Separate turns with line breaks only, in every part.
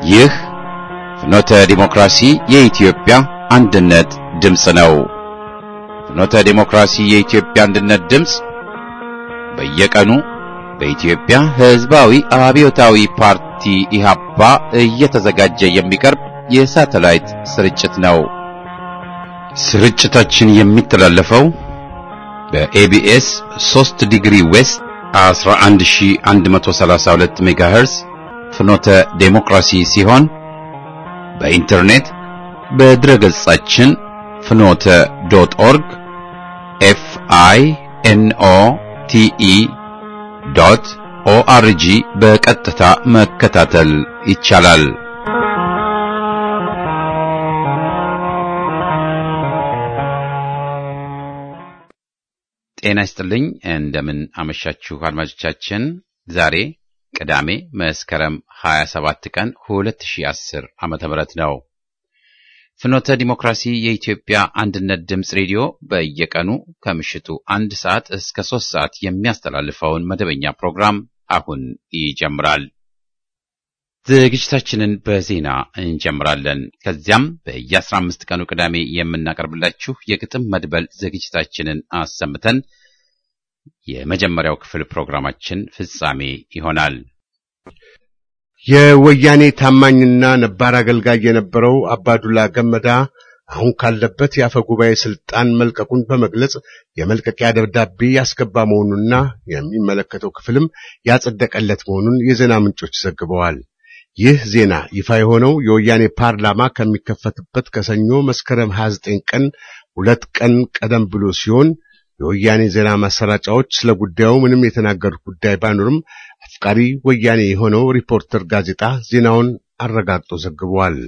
ይህ ፍኖተ ዲሞክራሲ የኢትዮጵያ አንድነት ድምፅ ነው። ፍኖተ ዲሞክራሲ የኢትዮጵያ አንድነት ድምፅ በየቀኑ በኢትዮጵያ ሕዝባዊ አብዮታዊ ፓርቲ ኢህአፓ እየተዘጋጀ የሚቀርብ የሳተላይት ስርጭት ነው። ስርጭታችን የሚተላለፈው በኤቢኤስ 3 ዲግሪ ዌስት 11132 ሜጋሄርዝ ፍኖተ ዴሞክራሲ ሲሆን በኢንተርኔት በድረገጻችን ፍኖተ ዶት ኦርግ ኤፍ አይ ኤን ኦ ቲ ኢ ዶት ኦአርጂ በቀጥታ መከታተል ይቻላል። ጤና ይስጥልኝ። እንደምን አመሻችሁ አድማጮቻችን። ዛሬ ቅዳሜ መስከረም 27 ቀን 2010 ዓመተ ምህረት ነው። ፍኖተ ዲሞክራሲ የኢትዮጵያ አንድነት ድምፅ ሬዲዮ በየቀኑ ከምሽቱ አንድ ሰዓት እስከ ሶስት ሰዓት የሚያስተላልፈውን መደበኛ ፕሮግራም አሁን ይጀምራል። ዝግጅታችንን በዜና እንጀምራለን። ከዚያም በየ15 ቀኑ ቅዳሜ የምናቀርብላችሁ የግጥም መድበል ዝግጅታችንን አሰምተን የመጀመሪያው ክፍል ፕሮግራማችን ፍጻሜ ይሆናል።
የወያኔ ታማኝና ነባር አገልጋይ የነበረው አባዱላ ገመዳ አሁን ካለበት የአፈ ጉባኤ ስልጣን መልቀቁን በመግለጽ የመልቀቂያ ደብዳቤ ያስገባ መሆኑንና የሚመለከተው ክፍልም ያጸደቀለት መሆኑን የዜና ምንጮች ዘግበዋል። ይህ ዜና ይፋ የሆነው የወያኔ ፓርላማ ከሚከፈትበት ከሰኞ መስከረም 29 ቀን ሁለት ቀን ቀደም ብሎ ሲሆን የወያኔ ዜና ማሰራጫዎች ስለ ጉዳዩ ምንም የተናገሩት ጉዳይ ባይኖርም አፍቃሪ ወያኔ የሆነው ሪፖርተር ጋዜጣ ዜናውን አረጋግጦ ዘግቧል።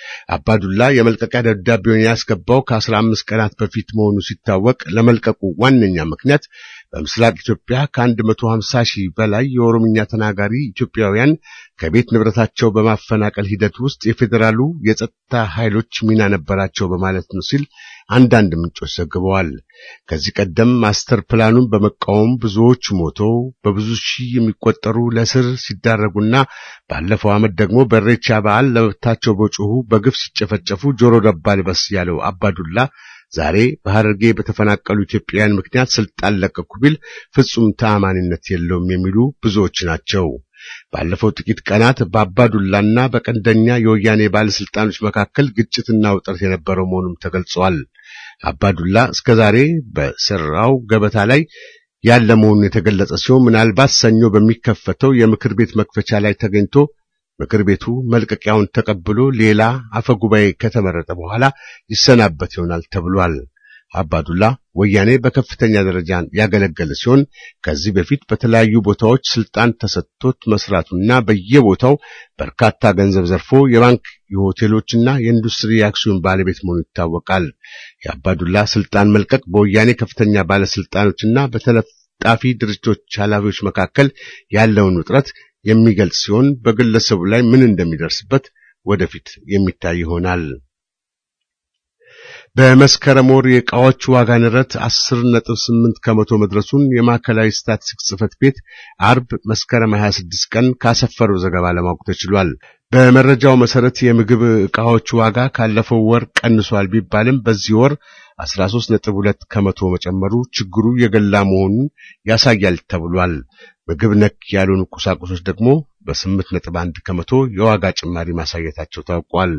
አባዱላ የመልቀቂያ ደብዳቤውን ያስገባው ከአስራ አምስት ቀናት በፊት መሆኑ ሲታወቅ ለመልቀቁ ዋነኛ ምክንያት በምስራቅ ኢትዮጵያ ከአንድ መቶ ሀምሳ ሺህ በላይ የኦሮምኛ ተናጋሪ ኢትዮጵያውያን ከቤት ንብረታቸው በማፈናቀል ሂደት ውስጥ የፌዴራሉ የጸጥታ ኃይሎች ሚና ነበራቸው በማለት ነው ሲል አንዳንድ ምንጮች ዘግበዋል። ከዚህ ቀደም ማስተር ፕላኑን በመቃወም ብዙዎች ሞተው በብዙ ሺህ የሚቆጠሩ ለስር ሲዳረጉና ባለፈው ዓመት ደግሞ በኢሬቻ በዓል ለመብታቸው በጮሁ በግፍ ሲጨፈጨፉ ጆሮ ደባ ልበስ ያለው አባዱላ ዛሬ በሐረርጌ በተፈናቀሉ ኢትዮጵያውያን ምክንያት ስልጣን ለቀኩ ቢል ፍጹም ተአማኒነት የለውም የሚሉ ብዙዎች ናቸው። ባለፈው ጥቂት ቀናት በአባዱላና በቀንደኛ የወያኔ ባለስልጣኖች መካከል ግጭትና ውጥረት የነበረው መሆኑም ተገልጿል። አባዱላ እስከ ዛሬ በስራው ገበታ ላይ ያለ መሆኑን የተገለጸ ሲሆን ምናልባት ሰኞ በሚከፈተው የምክር ቤት መክፈቻ ላይ ተገኝቶ ምክር ቤቱ መልቀቂያውን ተቀብሎ ሌላ አፈ ጉባኤ ከተመረጠ በኋላ ይሰናበት ይሆናል ተብሏል። አባዱላ ወያኔ በከፍተኛ ደረጃ ያገለገለ ሲሆን ከዚህ በፊት በተለያዩ ቦታዎች ስልጣን ተሰጥቶት መስራቱና በየቦታው በርካታ ገንዘብ ዘርፎ የባንክ የሆቴሎችና የኢንዱስትሪ የአክሲዮን ባለቤት መሆኑ ይታወቃል። የአባዱላ ስልጣን መልቀቅ በወያኔ ከፍተኛ ባለስልጣኖችና በተለጣፊ ድርጅቶች ኃላፊዎች መካከል ያለውን ውጥረት የሚገልጽ ሲሆን በግለሰቡ ላይ ምን እንደሚደርስበት ወደፊት የሚታይ ይሆናል። በመስከረም ወር የዕቃዎች ዋጋ ንረት 10.8 ከመቶ መድረሱን የማዕከላዊ ስታቲስቲክስ ጽሕፈት ቤት አርብ መስከረም 26 ቀን ካሰፈረው ዘገባ ለማወቅ ተችሏል። በመረጃው መሰረት የምግብ ዕቃዎች ዋጋ ካለፈው ወር ቀንሷል ቢባልም በዚህ ወር 13.2 ከመቶ መጨመሩ ችግሩ የገላ መሆኑን ያሳያል ተብሏል። ምግብ ነክ ያልሆኑ ቁሳቁሶች ደግሞ በ8.1 ከመቶ የዋጋ ጭማሪ ማሳየታቸው ታውቋል።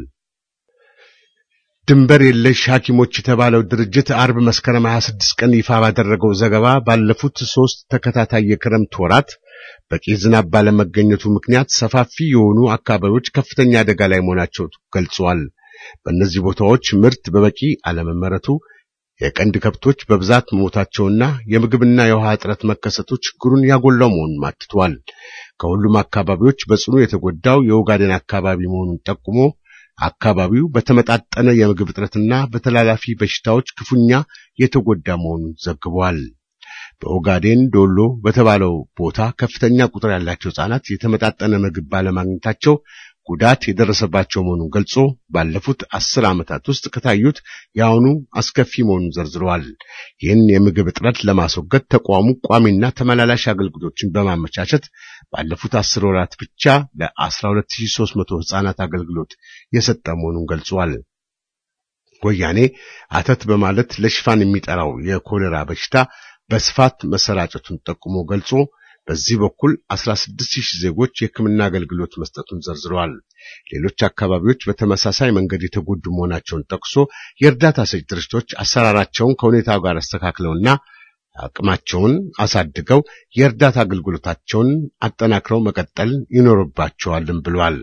ድንበር የለሽ ሐኪሞች የተባለው ድርጅት አርብ መስከረም 26 ቀን ይፋ ባደረገው ዘገባ ባለፉት ሶስት ተከታታይ የክረምት ወራት በቂ ዝናብ ባለመገኘቱ ምክንያት ሰፋፊ የሆኑ አካባቢዎች ከፍተኛ አደጋ ላይ መሆናቸው ገልጿል። በእነዚህ ቦታዎች ምርት በበቂ አለመመረቱ የቀንድ ከብቶች በብዛት መሞታቸውና የምግብና የውሃ እጥረት መከሰቱ ችግሩን ያጎላው መሆኑን አትቷል። ከሁሉም አካባቢዎች በጽኑ የተጎዳው የኦጋዴን አካባቢ መሆኑን ጠቁሞ አካባቢው በተመጣጠነ የምግብ እጥረትና በተላላፊ በሽታዎች ክፉኛ የተጎዳ መሆኑን ዘግቧል። በኦጋዴን ዶሎ በተባለው ቦታ ከፍተኛ ቁጥር ያላቸው ሕፃናት የተመጣጠነ ምግብ ባለማግኘታቸው ጉዳት የደረሰባቸው መሆኑን ገልጾ ባለፉት አስር ዓመታት ውስጥ ከታዩት የአሁኑ አስከፊ መሆኑን ዘርዝረዋል። ይህን የምግብ እጥረት ለማስወገድ ተቋሙ ቋሚና ተመላላሽ አገልግሎቶችን በማመቻቸት ባለፉት አስር ወራት ብቻ ለ12300 ሕፃናት አገልግሎት የሰጠ መሆኑን ገልጿል። ወያኔ አተት በማለት ለሽፋን የሚጠራው የኮሌራ በሽታ በስፋት መሰራጨቱን ጠቁሞ ገልጾ በዚህ በኩል 16000 ዜጎች የሕክምና አገልግሎት መስጠቱን ዘርዝረዋል። ሌሎች አካባቢዎች በተመሳሳይ መንገድ የተጎዱ መሆናቸውን ጠቅሶ የእርዳታ ሰጪ ድርጅቶች አሰራራቸውን ከሁኔታው ጋር አስተካክለውና አቅማቸውን አሳድገው የእርዳታ አገልግሎታቸውን አጠናክረው መቀጠል ይኖርባቸዋልም ብሏል።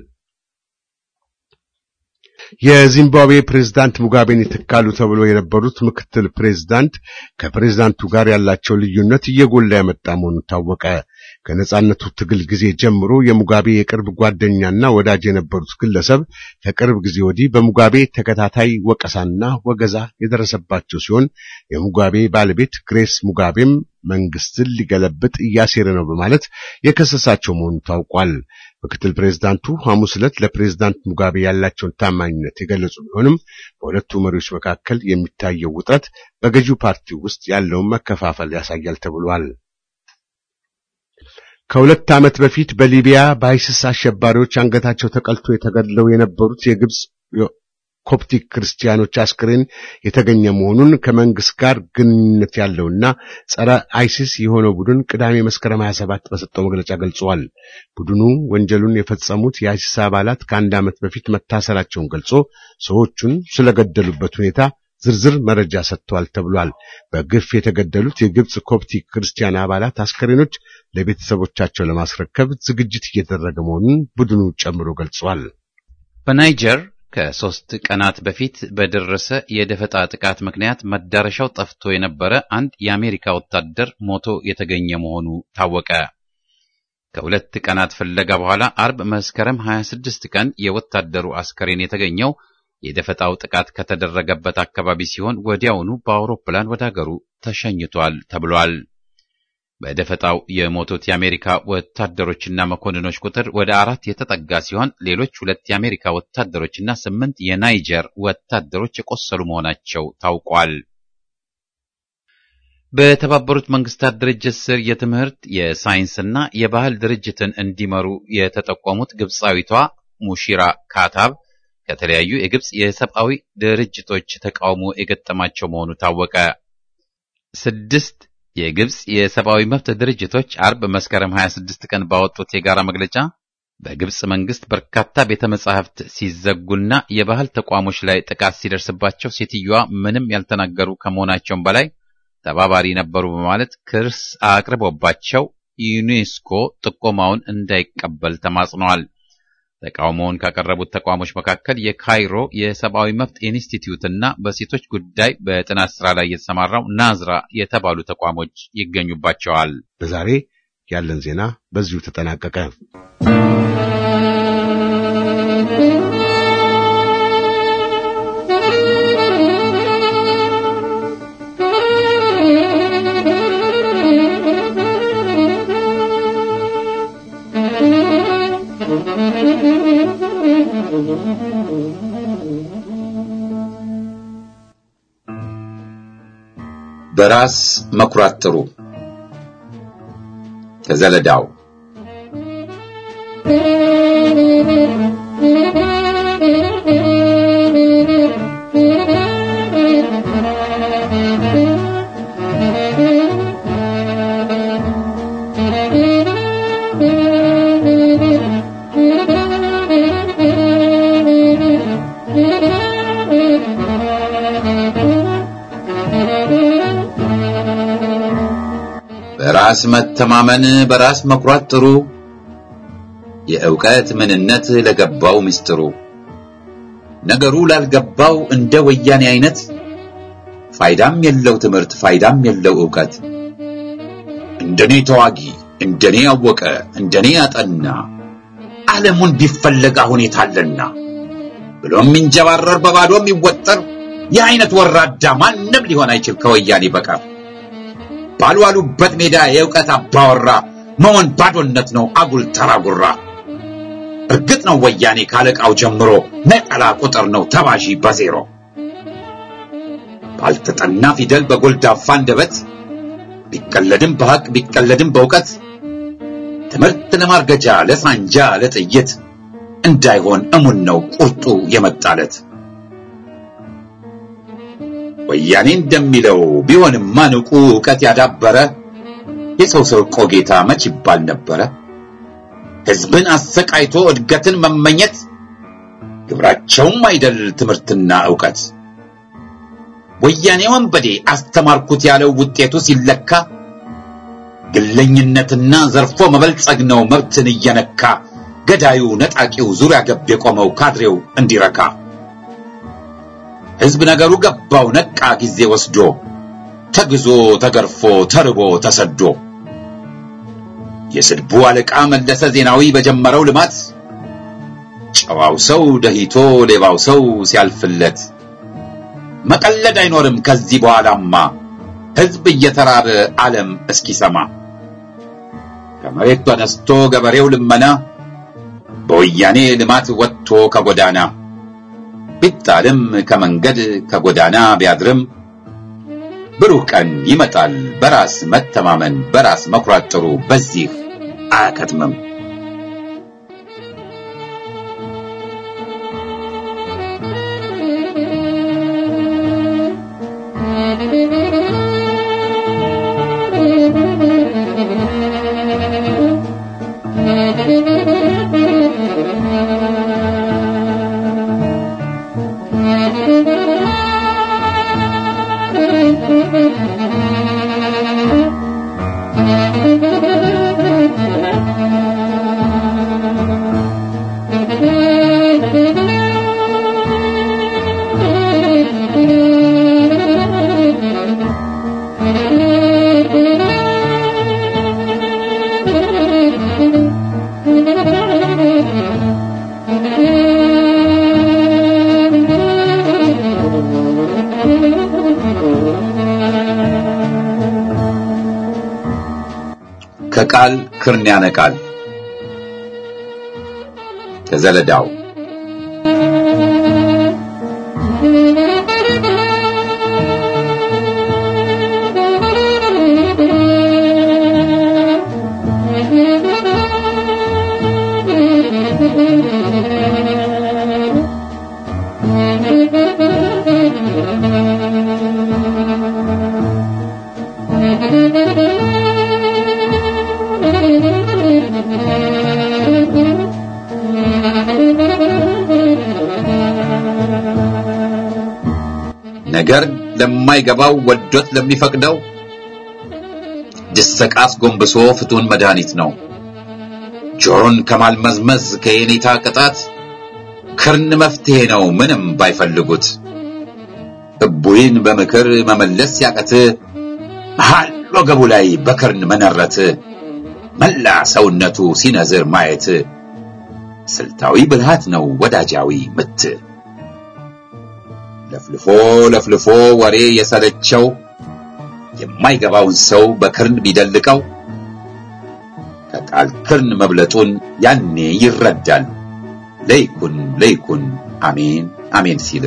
የዚምባብዌ ፕሬዝዳንት ሙጋቤን ይተካሉ ተብሎ የነበሩት ምክትል ፕሬዝዳንት ከፕሬዝዳንቱ ጋር ያላቸው ልዩነት እየጎላ የመጣ መሆኑ ታወቀ። ከነጻነቱ ትግል ጊዜ ጀምሮ የሙጋቤ የቅርብ ጓደኛና ወዳጅ የነበሩት ግለሰብ ከቅርብ ጊዜ ወዲህ በሙጋቤ ተከታታይ ወቀሳና ወገዛ የደረሰባቸው ሲሆን የሙጋቤ ባለቤት ግሬስ ሙጋቤም መንግስትን ሊገለብጥ እያሴረ ነው በማለት የከሰሳቸው መሆኑ ታውቋል። ምክትል ፕሬዝዳንቱ ሐሙስ ዕለት ለፕሬዝዳንት ሙጋቤ ያላቸውን ታማኝነት የገለጹ ቢሆንም በሁለቱ መሪዎች መካከል የሚታየው ውጥረት በገዢው ፓርቲ ውስጥ ያለውን መከፋፈል ያሳያል ተብሏል። ከሁለት ዓመት በፊት በሊቢያ በአይሲስ አሸባሪዎች አንገታቸው ተቀልቶ የተገድለው የነበሩት የግብጽ ኮፕቲክ ክርስቲያኖች አስክሬን የተገኘ መሆኑን ከመንግስት ጋር ግንኙነት ያለውና ጸረ አይሲስ የሆነው ቡድን ቅዳሜ መስከረም 27 በሰጠው መግለጫ ገልጿል። ቡድኑ ወንጀሉን የፈጸሙት የአይሲስ አባላት ከአንድ ዓመት በፊት መታሰራቸውን ገልጾ ሰዎቹን ስለገደሉበት ሁኔታ ዝርዝር መረጃ ሰጥቷል ተብሏል። በግፍ የተገደሉት የግብጽ ኮፕቲክ ክርስቲያን አባላት አስከሬኖች ለቤተሰቦቻቸው ለማስረከብ ዝግጅት እየተደረገ መሆኑን ቡድኑ ጨምሮ ገልጿል።
በናይጀር ከሶስት ቀናት በፊት በደረሰ የደፈጣ ጥቃት ምክንያት መዳረሻው ጠፍቶ የነበረ አንድ የአሜሪካ ወታደር ሞቶ የተገኘ መሆኑ ታወቀ። ከሁለት ቀናት ፍለጋ በኋላ አርብ መስከረም 26 ቀን የወታደሩ አስከሬን የተገኘው የደፈጣው ጥቃት ከተደረገበት አካባቢ ሲሆን ወዲያውኑ በአውሮፕላን ወደ አገሩ ተሸኝቷል ተብሏል። በደፈጣው የሞቱት የአሜሪካ ወታደሮችና መኮንኖች ቁጥር ወደ አራት የተጠጋ ሲሆን ሌሎች ሁለት የአሜሪካ ወታደሮችና ስምንት የናይጀር ወታደሮች የቆሰሉ መሆናቸው ታውቋል። በተባበሩት መንግስታት ድርጅት ስር የትምህርት የሳይንስና የባህል ድርጅትን እንዲመሩ የተጠቆሙት ግብፃዊቷ ሙሺራ ካታብ ከተለያዩ የግብፅ የሰብአዊ ድርጅቶች ተቃውሞ የገጠማቸው መሆኑ ታወቀ። ስድስት የግብፅ የሰብአዊ መብት ድርጅቶች አርብ መስከረም 26 ቀን ባወጡት የጋራ መግለጫ በግብፅ መንግስት በርካታ ቤተ መጻሕፍት ሲዘጉና የባህል ተቋሞች ላይ ጥቃት ሲደርስባቸው ሴትዮዋ ምንም ያልተናገሩ ከመሆናቸውም በላይ ተባባሪ ነበሩ በማለት ክስ አቅርቦባቸው ዩኔስኮ ጥቆማውን እንዳይቀበል ተማጽነዋል። ተቃውሞውን ካቀረቡት ተቋሞች መካከል የካይሮ የሰብአዊ መብት ኢንስቲትዩት እና በሴቶች ጉዳይ በጥናት ስራ ላይ የተሰማራው ናዝራ የተባሉ ተቋሞች ይገኙባቸዋል።
ለዛሬ ያለን ዜና በዚሁ ተጠናቀቀ።
በራስ መኩራት ጥሩ። ከዘለዳው በራስ መተማመን በራስ መኩራት ጥሩ የእውቀት ምንነት ለገባው ምስጢሩ ነገሩ ላልገባው እንደ ወያኔ አይነት ፋይዳም የለው ትምህርት ፋይዳም የለው እውቀት እንደኔ ተዋጊ እንደኔ ያወቀ እንደኔ ያጠና ዓለሙን ቢፈለግ አሁን የታለና ብሎ የሚንጀባረር በባዶ የሚወጠር የአይነት ወራዳ ማንም ሊሆን አይችል ከወያኔ በቀር ባልዋሉበት ሜዳ የእውቀት አባወራ መሆን ባዶነት ነው አጉል ተራጉራ እርግጥ ነው ወያኔ ካለቃው ጀምሮ ነጠላ ቁጥር ነው ተባዢ በዜሮ ባልተጠና ፊደል በጎልዳፋ አንደበት ቢቀለድም በሐቅ ቢቀለድም በእውቀት ትምህርት ለማርገጃ ለሳንጃ ለጥይት እንዳይሆን እሙን ነው ቁርጡ የመጣለት። ወያኔ እንደሚለው ቢሆንማ ንቁ ዕውቀት ያዳበረ የሰው ሰርቆ ጌታ መች ይባል ነበረ። ሕዝብን አሰቃይቶ እድገትን መመኘት ግብራቸውም አይደል ትምህርትና ዕውቀት። ወያኔ ወንበዴ አስተማርኩት ያለው ውጤቱ ሲለካ ግለኝነትና ዘርፎ መበልጸግ ነው መብትን እየነካ ገዳዩ ነጣቂው ዙሪያ ገብ የቆመው ካድሬው እንዲረካ ሕዝብ ነገሩ ገባው ነቃ ጊዜ ወስዶ ተግዞ ተገርፎ ተርቦ ተሰዶ የስድቡ አለቃ መለሰ ዜናዊ በጀመረው ልማት ጨዋው ሰው ደሂቶ ሌባው ሰው ሲያልፍለት መቀለድ አይኖርም ከዚህ በኋላማ ሕዝብ እየተራበ ዓለም እስኪሰማ ከመሬት ተነስቶ ገበሬው ልመና በወያኔ ልማት ወጥቶ ከጎዳና ቢጣልም ከመንገድ ከጎዳና ቢያድርም ብሩህ ቀን ይመጣል በራስ መተማመን በራስ መኩራት ጥሩ በዚህ አያከትምም። ከቃል ክርን ያነቃል። ከዘለዳው ነገር ለማይገባው ወዶት ለሚፈቅደው ድሰቃስ ጎንብሶ ፍቱን መድኃኒት ነው። ጆሮን ከማልመዝመዝ ከየኔታ ቅጣት ክርን መፍትሄ ነው ምንም ባይፈልጉት። እቡይን በምክር መመለስ ሲያቀት መሃል ወገቡ ላይ በክርን መነረት መላ ሰውነቱ ሲነዝር ማየት ስልታዊ ብልሃት ነው ወዳጃዊ ምት። ለፍልፎ ለፍልፎ ወሬ የሰለቸው የማይገባውን ሰው በክርን ቢደልቀው ከቃል ክርን መብለጡን ያኔ ይረዳል። ለይኩን ለይኩን አሜን አሜን ሲል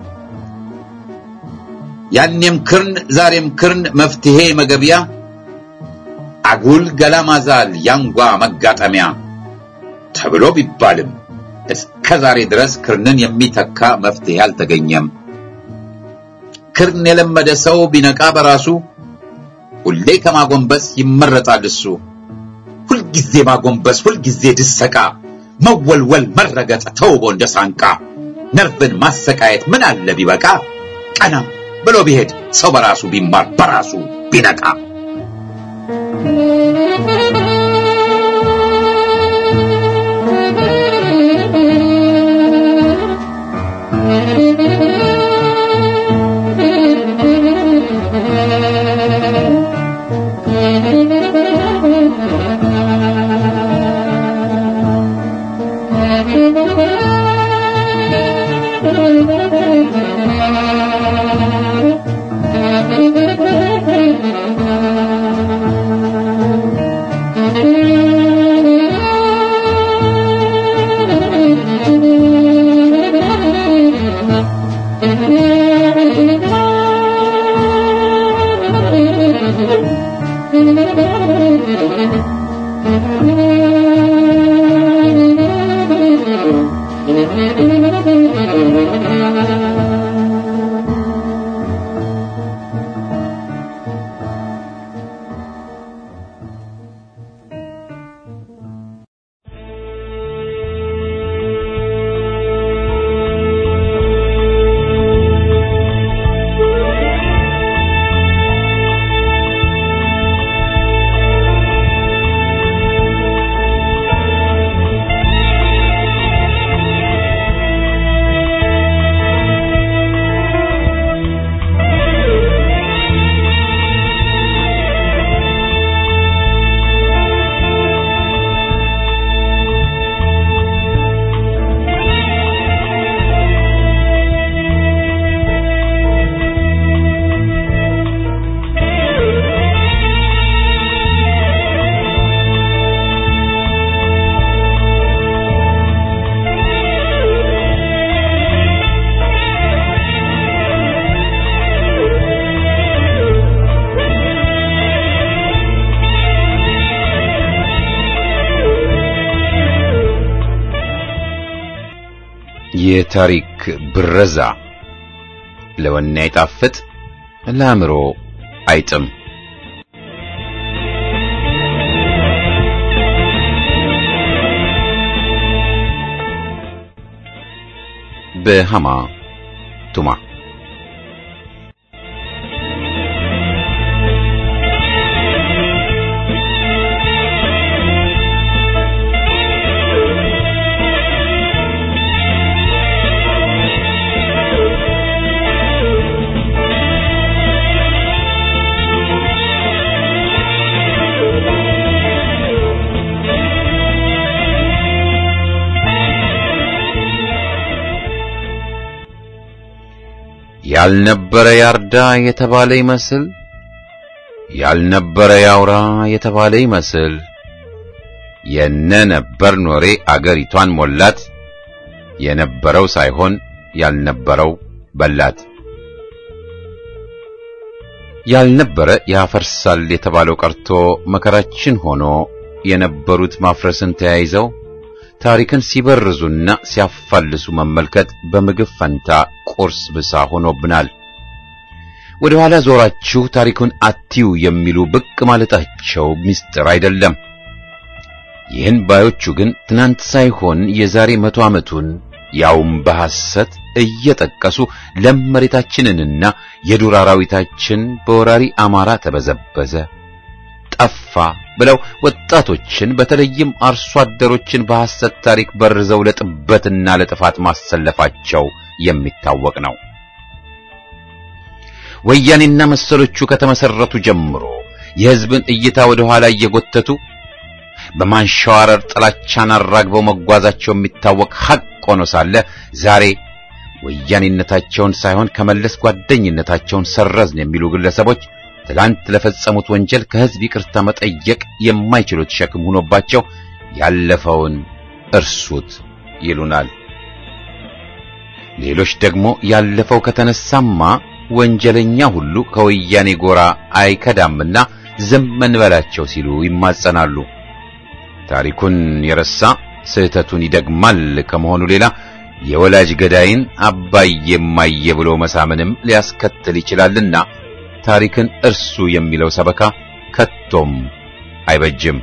ያኔም ክርን ዛሬም ክርን መፍትሄ መገቢያ አጉል ገላ ማዛል ያንጓ መጋጠሚያ ተብሎ ቢባልም እስከ ዛሬ ድረስ ክርንን የሚተካ መፍትሄ አልተገኘም። ክርን የለመደ ሰው ቢነቃ በራሱ ሁሌ ከማጎንበስ ይመረጣል እሱ። ሁልጊዜ ማጎንበስ፣ ሁልጊዜ ድሰቃ፣ መወልወል፣ መረገጥ ተውቦ እንደ ሳንቃ ነርቭን ማሰቃየት ምን አለ ቢበቃ ቀና ብሎ ቢሄድ ሰው በራሱ ቢማር በራሱ ቢነቃ
የታሪክ ብረዛ ለወኔ አይጣፍጥ፣ ለአእምሮ አይጥም። በሃማ ቱማ ያልነበረ ያርዳ የተባለ ይመስል ያልነበረ ያውራ የተባለ ይመስል የነ ነበር ኖሬ አገሪቷን ሞላት። የነበረው ሳይሆን ያልነበረው በላት። ያልነበረ ያፈርሳል የተባለው ቀርቶ መከራችን ሆኖ የነበሩት ማፍረስን ተያይዘው ታሪክን ሲበርዙና ሲያፋልሱ መመልከት በምግብ ፈንታ ቁርስ ብሳ ሆኖብናል። ወደ ኋላ ዞራችሁ ታሪኩን አትዩ የሚሉ ብቅ ማለታቸው ምስጢር አይደለም። ይህን ባዮቹ ግን ትናንት ሳይሆን የዛሬ መቶ ዓመቱን ያውም በሐሰት እየጠቀሱ ለም መሬታችንንና የዱር አራዊታችን በወራሪ አማራ ተበዘበዘ፣ ጠፋ ብለው ወጣቶችን በተለይም አርሶ አደሮችን በሐሰት ታሪክ በርዘው ለጥበትና ለጥፋት ማሰለፋቸው የሚታወቅ ነው። ወያኔና መሰሎቹ ከተመሰረቱ ጀምሮ የሕዝብን እይታ ወደ ኋላ እየጎተቱ በማንሸዋረር ጥላቻን አራግበው መጓዛቸው የሚታወቅ ሐቅ ሆኖ ሳለ ዛሬ ወያኔነታቸውን ሳይሆን ከመለስ ጓደኝነታቸውን ሰረዝን የሚሉ ግለሰቦች ትላንት ለፈጸሙት ወንጀል ከሕዝብ ይቅርታ መጠየቅ የማይችሉት ሸክም ሆኖባቸው ያለፈውን እርሱት ይሉናል። ሌሎች ደግሞ ያለፈው ከተነሳማ ወንጀለኛ ሁሉ ከወያኔ ጎራ አይከዳምና ዝም እንበላቸው ሲሉ ይማጸናሉ። ታሪኩን የረሳ ስህተቱን ይደግማል ከመሆኑ ሌላ የወላጅ ገዳይን አባዬ እማዬ ብሎ መሳምንም ሊያስከትል ይችላልና ታሪክን እርሱ የሚለው ሰበካ ከቶም አይበጅም።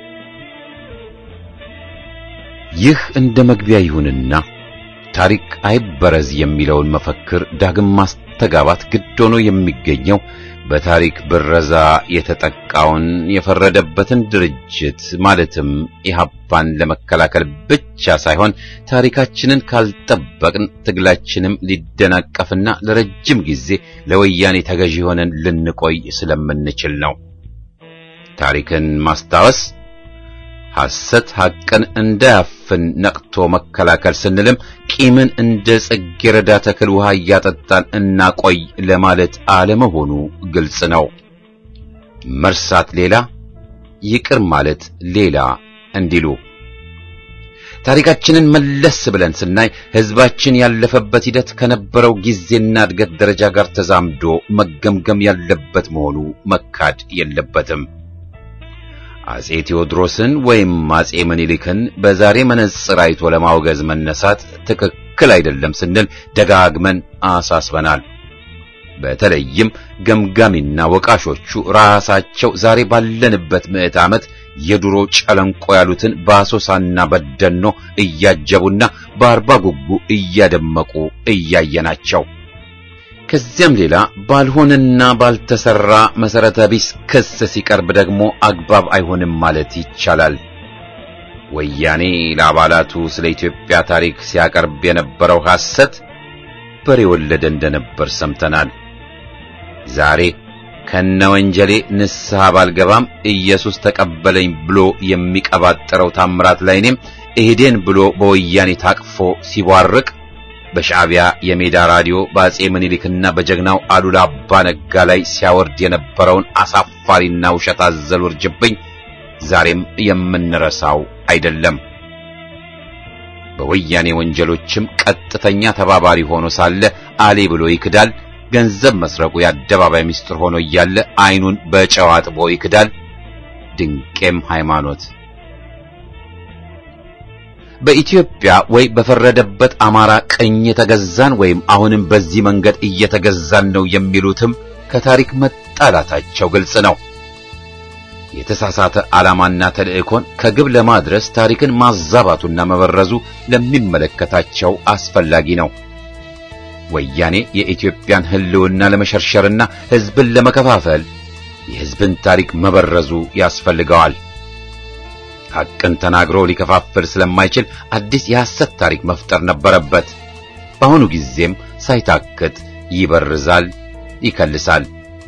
ይህ እንደ መግቢያ ይሁንና ታሪክ አይበረዝ የሚለውን መፈክር ዳግም ማስተጋባት ግድ ሆኖ የሚገኘው በታሪክ ብረዛ የተጠቃውን የፈረደበትን ድርጅት ማለትም ኢህአፓን ለመከላከል ብቻ ሳይሆን ታሪካችንን ካልጠበቅን ትግላችንም ሊደናቀፍና ለረጅም ጊዜ ለወያኔ ተገዢ ሆነን ልንቆይ ስለምንችል ነው። ታሪክን ማስታወስ ሐሰት ሐቅን እንዳያፍን ነቅቶ መከላከል ስንልም ቂምን እንደ ጽጌረዳ ተክል ውሃ እያጠጣን እናቆይ ለማለት አለመሆኑ ግልጽ ነው። መርሳት ሌላ፣ ይቅር ማለት ሌላ እንዲሉ ታሪካችንን መለስ ብለን ስናይ ሕዝባችን ያለፈበት ሂደት ከነበረው ጊዜና እድገት ደረጃ ጋር ተዛምዶ መገምገም ያለበት መሆኑ መካድ የለበትም። አጼ ቴዎድሮስን ወይም አጼ ምኒልክን በዛሬ መነጽር አይቶ ለማውገዝ መነሳት ትክክል አይደለም ስንል ደጋግመን አሳስበናል። በተለይም ገምጋሚና ወቃሾቹ ራሳቸው ዛሬ ባለንበት ምዕት ዓመት የድሮ ጨለንቆ ያሉትን በአሶሳና በደኖ እያጀቡና በአርባ ጉጉ እያደመቁ እያየናቸው ከዚያም ሌላ ባልሆነና ባልተሰራ መሰረተ ቢስ ክስ ሲቀርብ ደግሞ አግባብ አይሆንም ማለት ይቻላል። ወያኔ ለአባላቱ ስለ ኢትዮጵያ ታሪክ ሲያቀርብ የነበረው ሐሰት በሬ ወለደ እንደነበር ሰምተናል። ዛሬ ከነ ወንጀሌ ንስሐ ባልገባም ኢየሱስ ተቀበለኝ ብሎ የሚቀባጠረው ታምራት ላይኔም እሄዴን ብሎ በወያኔ ታቅፎ ሲቧርቅ በሻዕቢያ የሜዳ ራዲዮ በአጼ ምኒልክና በጀግናው አሉላ አባ ነጋ ላይ ሲያወርድ የነበረውን አሳፋሪና ውሸት አዘል ውርጅብኝ ዛሬም የምንረሳው አይደለም። በወያኔ ወንጀሎችም ቀጥተኛ ተባባሪ ሆኖ ሳለ አሌ ብሎ ይክዳል። ገንዘብ መስረቁ የአደባባይ ምስጢር ሆኖ እያለ ዓይኑን በጨው አጥቦ ይክዳል። ድንቄም ሃይማኖት በኢትዮጵያ ወይ በፈረደበት አማራ ቅኝ የተገዛን ወይም አሁንም በዚህ መንገድ እየተገዛን ነው የሚሉትም ከታሪክ መጣላታቸው ግልጽ ነው። የተሳሳተ ዓላማና ተልእኮን ከግብ ለማድረስ ታሪክን ማዛባቱና መበረዙ ለሚመለከታቸው አስፈላጊ ነው። ወያኔ የኢትዮጵያን ሕልውና ለመሸርሸርና ሕዝብን ለመከፋፈል የሕዝብን ታሪክ መበረዙ ያስፈልገዋል። ሐቅን ተናግሮ ሊከፋፍል ስለማይችል አዲስ የሐሰት ታሪክ መፍጠር ነበረበት። በአሁኑ ጊዜም ሳይታክት ይበርዛል፣ ይከልሳል።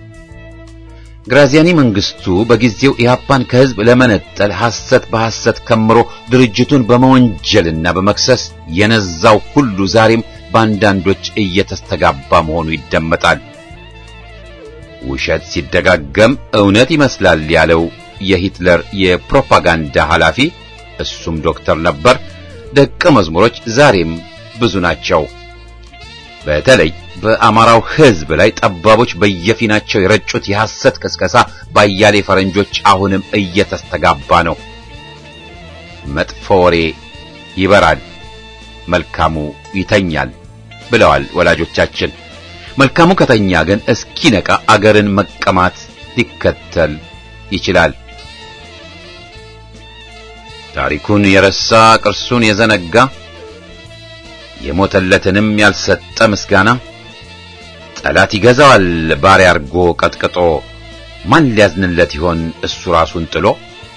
ግራዚያኒ መንግስቱ በጊዜው ኢህአፓን ከሕዝብ ለመነጠል ሐሰት በሐሰት ከምሮ ድርጅቱን በመወንጀልና በመክሰስ የነዛው ሁሉ ዛሬም በአንዳንዶች እየተስተጋባ መሆኑ ይደመጣል። ውሸት ሲደጋገም እውነት ይመስላል ያለው የሂትለር የፕሮፓጋንዳ ኃላፊ እሱም ዶክተር ነበር። ደቀ መዝሙሮች ዛሬም ብዙ ናቸው። በተለይ በአማራው ሕዝብ ላይ ጠባቦች በየፊናቸው የረጩት የሐሰት ቅስቀሳ ባያሌ ፈረንጆች አሁንም እየተስተጋባ ነው። መጥፎ ወሬ ይበራል፣ መልካሙ ይተኛል ብለዋል ወላጆቻችን። መልካሙ ከተኛ ግን እስኪነቃ አገርን መቀማት ሊከተል ይችላል። ታሪኩን የረሳ ቅርሱን የዘነጋ የሞተለትንም ያልሰጠ ምስጋና ጠላት ይገዛዋል ባሪያ አርጎ ቀጥቅጦ ማን ሊያዝንለት ይሆን እሱ ራሱን ጥሎ።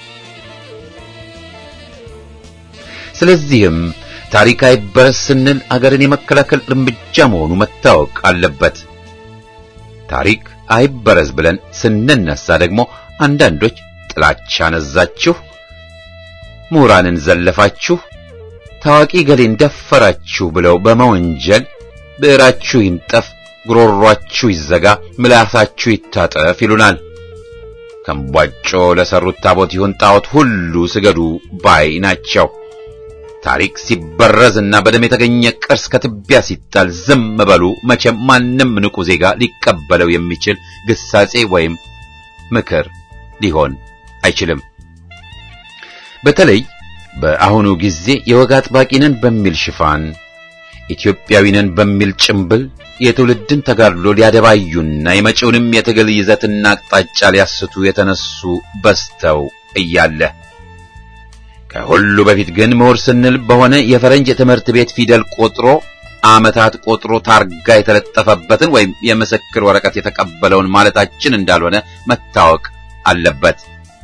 ስለዚህም ታሪክ አይበረስ ስንል አገርን የመከላከል እርምጃ መሆኑ መታወቅ አለበት። ታሪክ አይበረዝ ብለን ስንነሳ ደግሞ አንዳንዶች ጥላቻ ነዛችሁ፣ ምሁራንን ዘለፋችሁ፣ ታዋቂ ገሌን ደፈራችሁ ብለው በመወንጀል ብዕራችሁ ይንጠፍ፣ ጉሮሯችሁ ይዘጋ፣ ምላሳችሁ ይታጠፍ ይሉናል። ከምቧጮ ለሰሩት ታቦት ይሁን ጣዖት ሁሉ ስገዱ ባይ ናቸው። ታሪክ ሲበረዝና በደም የተገኘ ቅርስ ከትቢያ ሲጣል ዝም በሉ። መቼም ማንም ንቁ ዜጋ ሊቀበለው የሚችል ግሳጼ ወይም ምክር ሊሆን አይችልም። በተለይ በአሁኑ ጊዜ የወግ አጥባቂነን በሚል ሽፋን ኢትዮጵያዊነን በሚል ጭምብል የትውልድን ተጋድሎ ሊያደባዩና የመጪውንም የትግል ይዘትና አቅጣጫ ሊያስቱ የተነሱ በስተው እያለ ከሁሉ በፊት ግን ምሁር ስንል በሆነ የፈረንጅ የትምህርት ቤት ፊደል ቆጥሮ ዓመታት ቆጥሮ ታርጋ የተለጠፈበትን ወይም የምስክር ወረቀት የተቀበለውን ማለታችን እንዳልሆነ መታወቅ አለበት።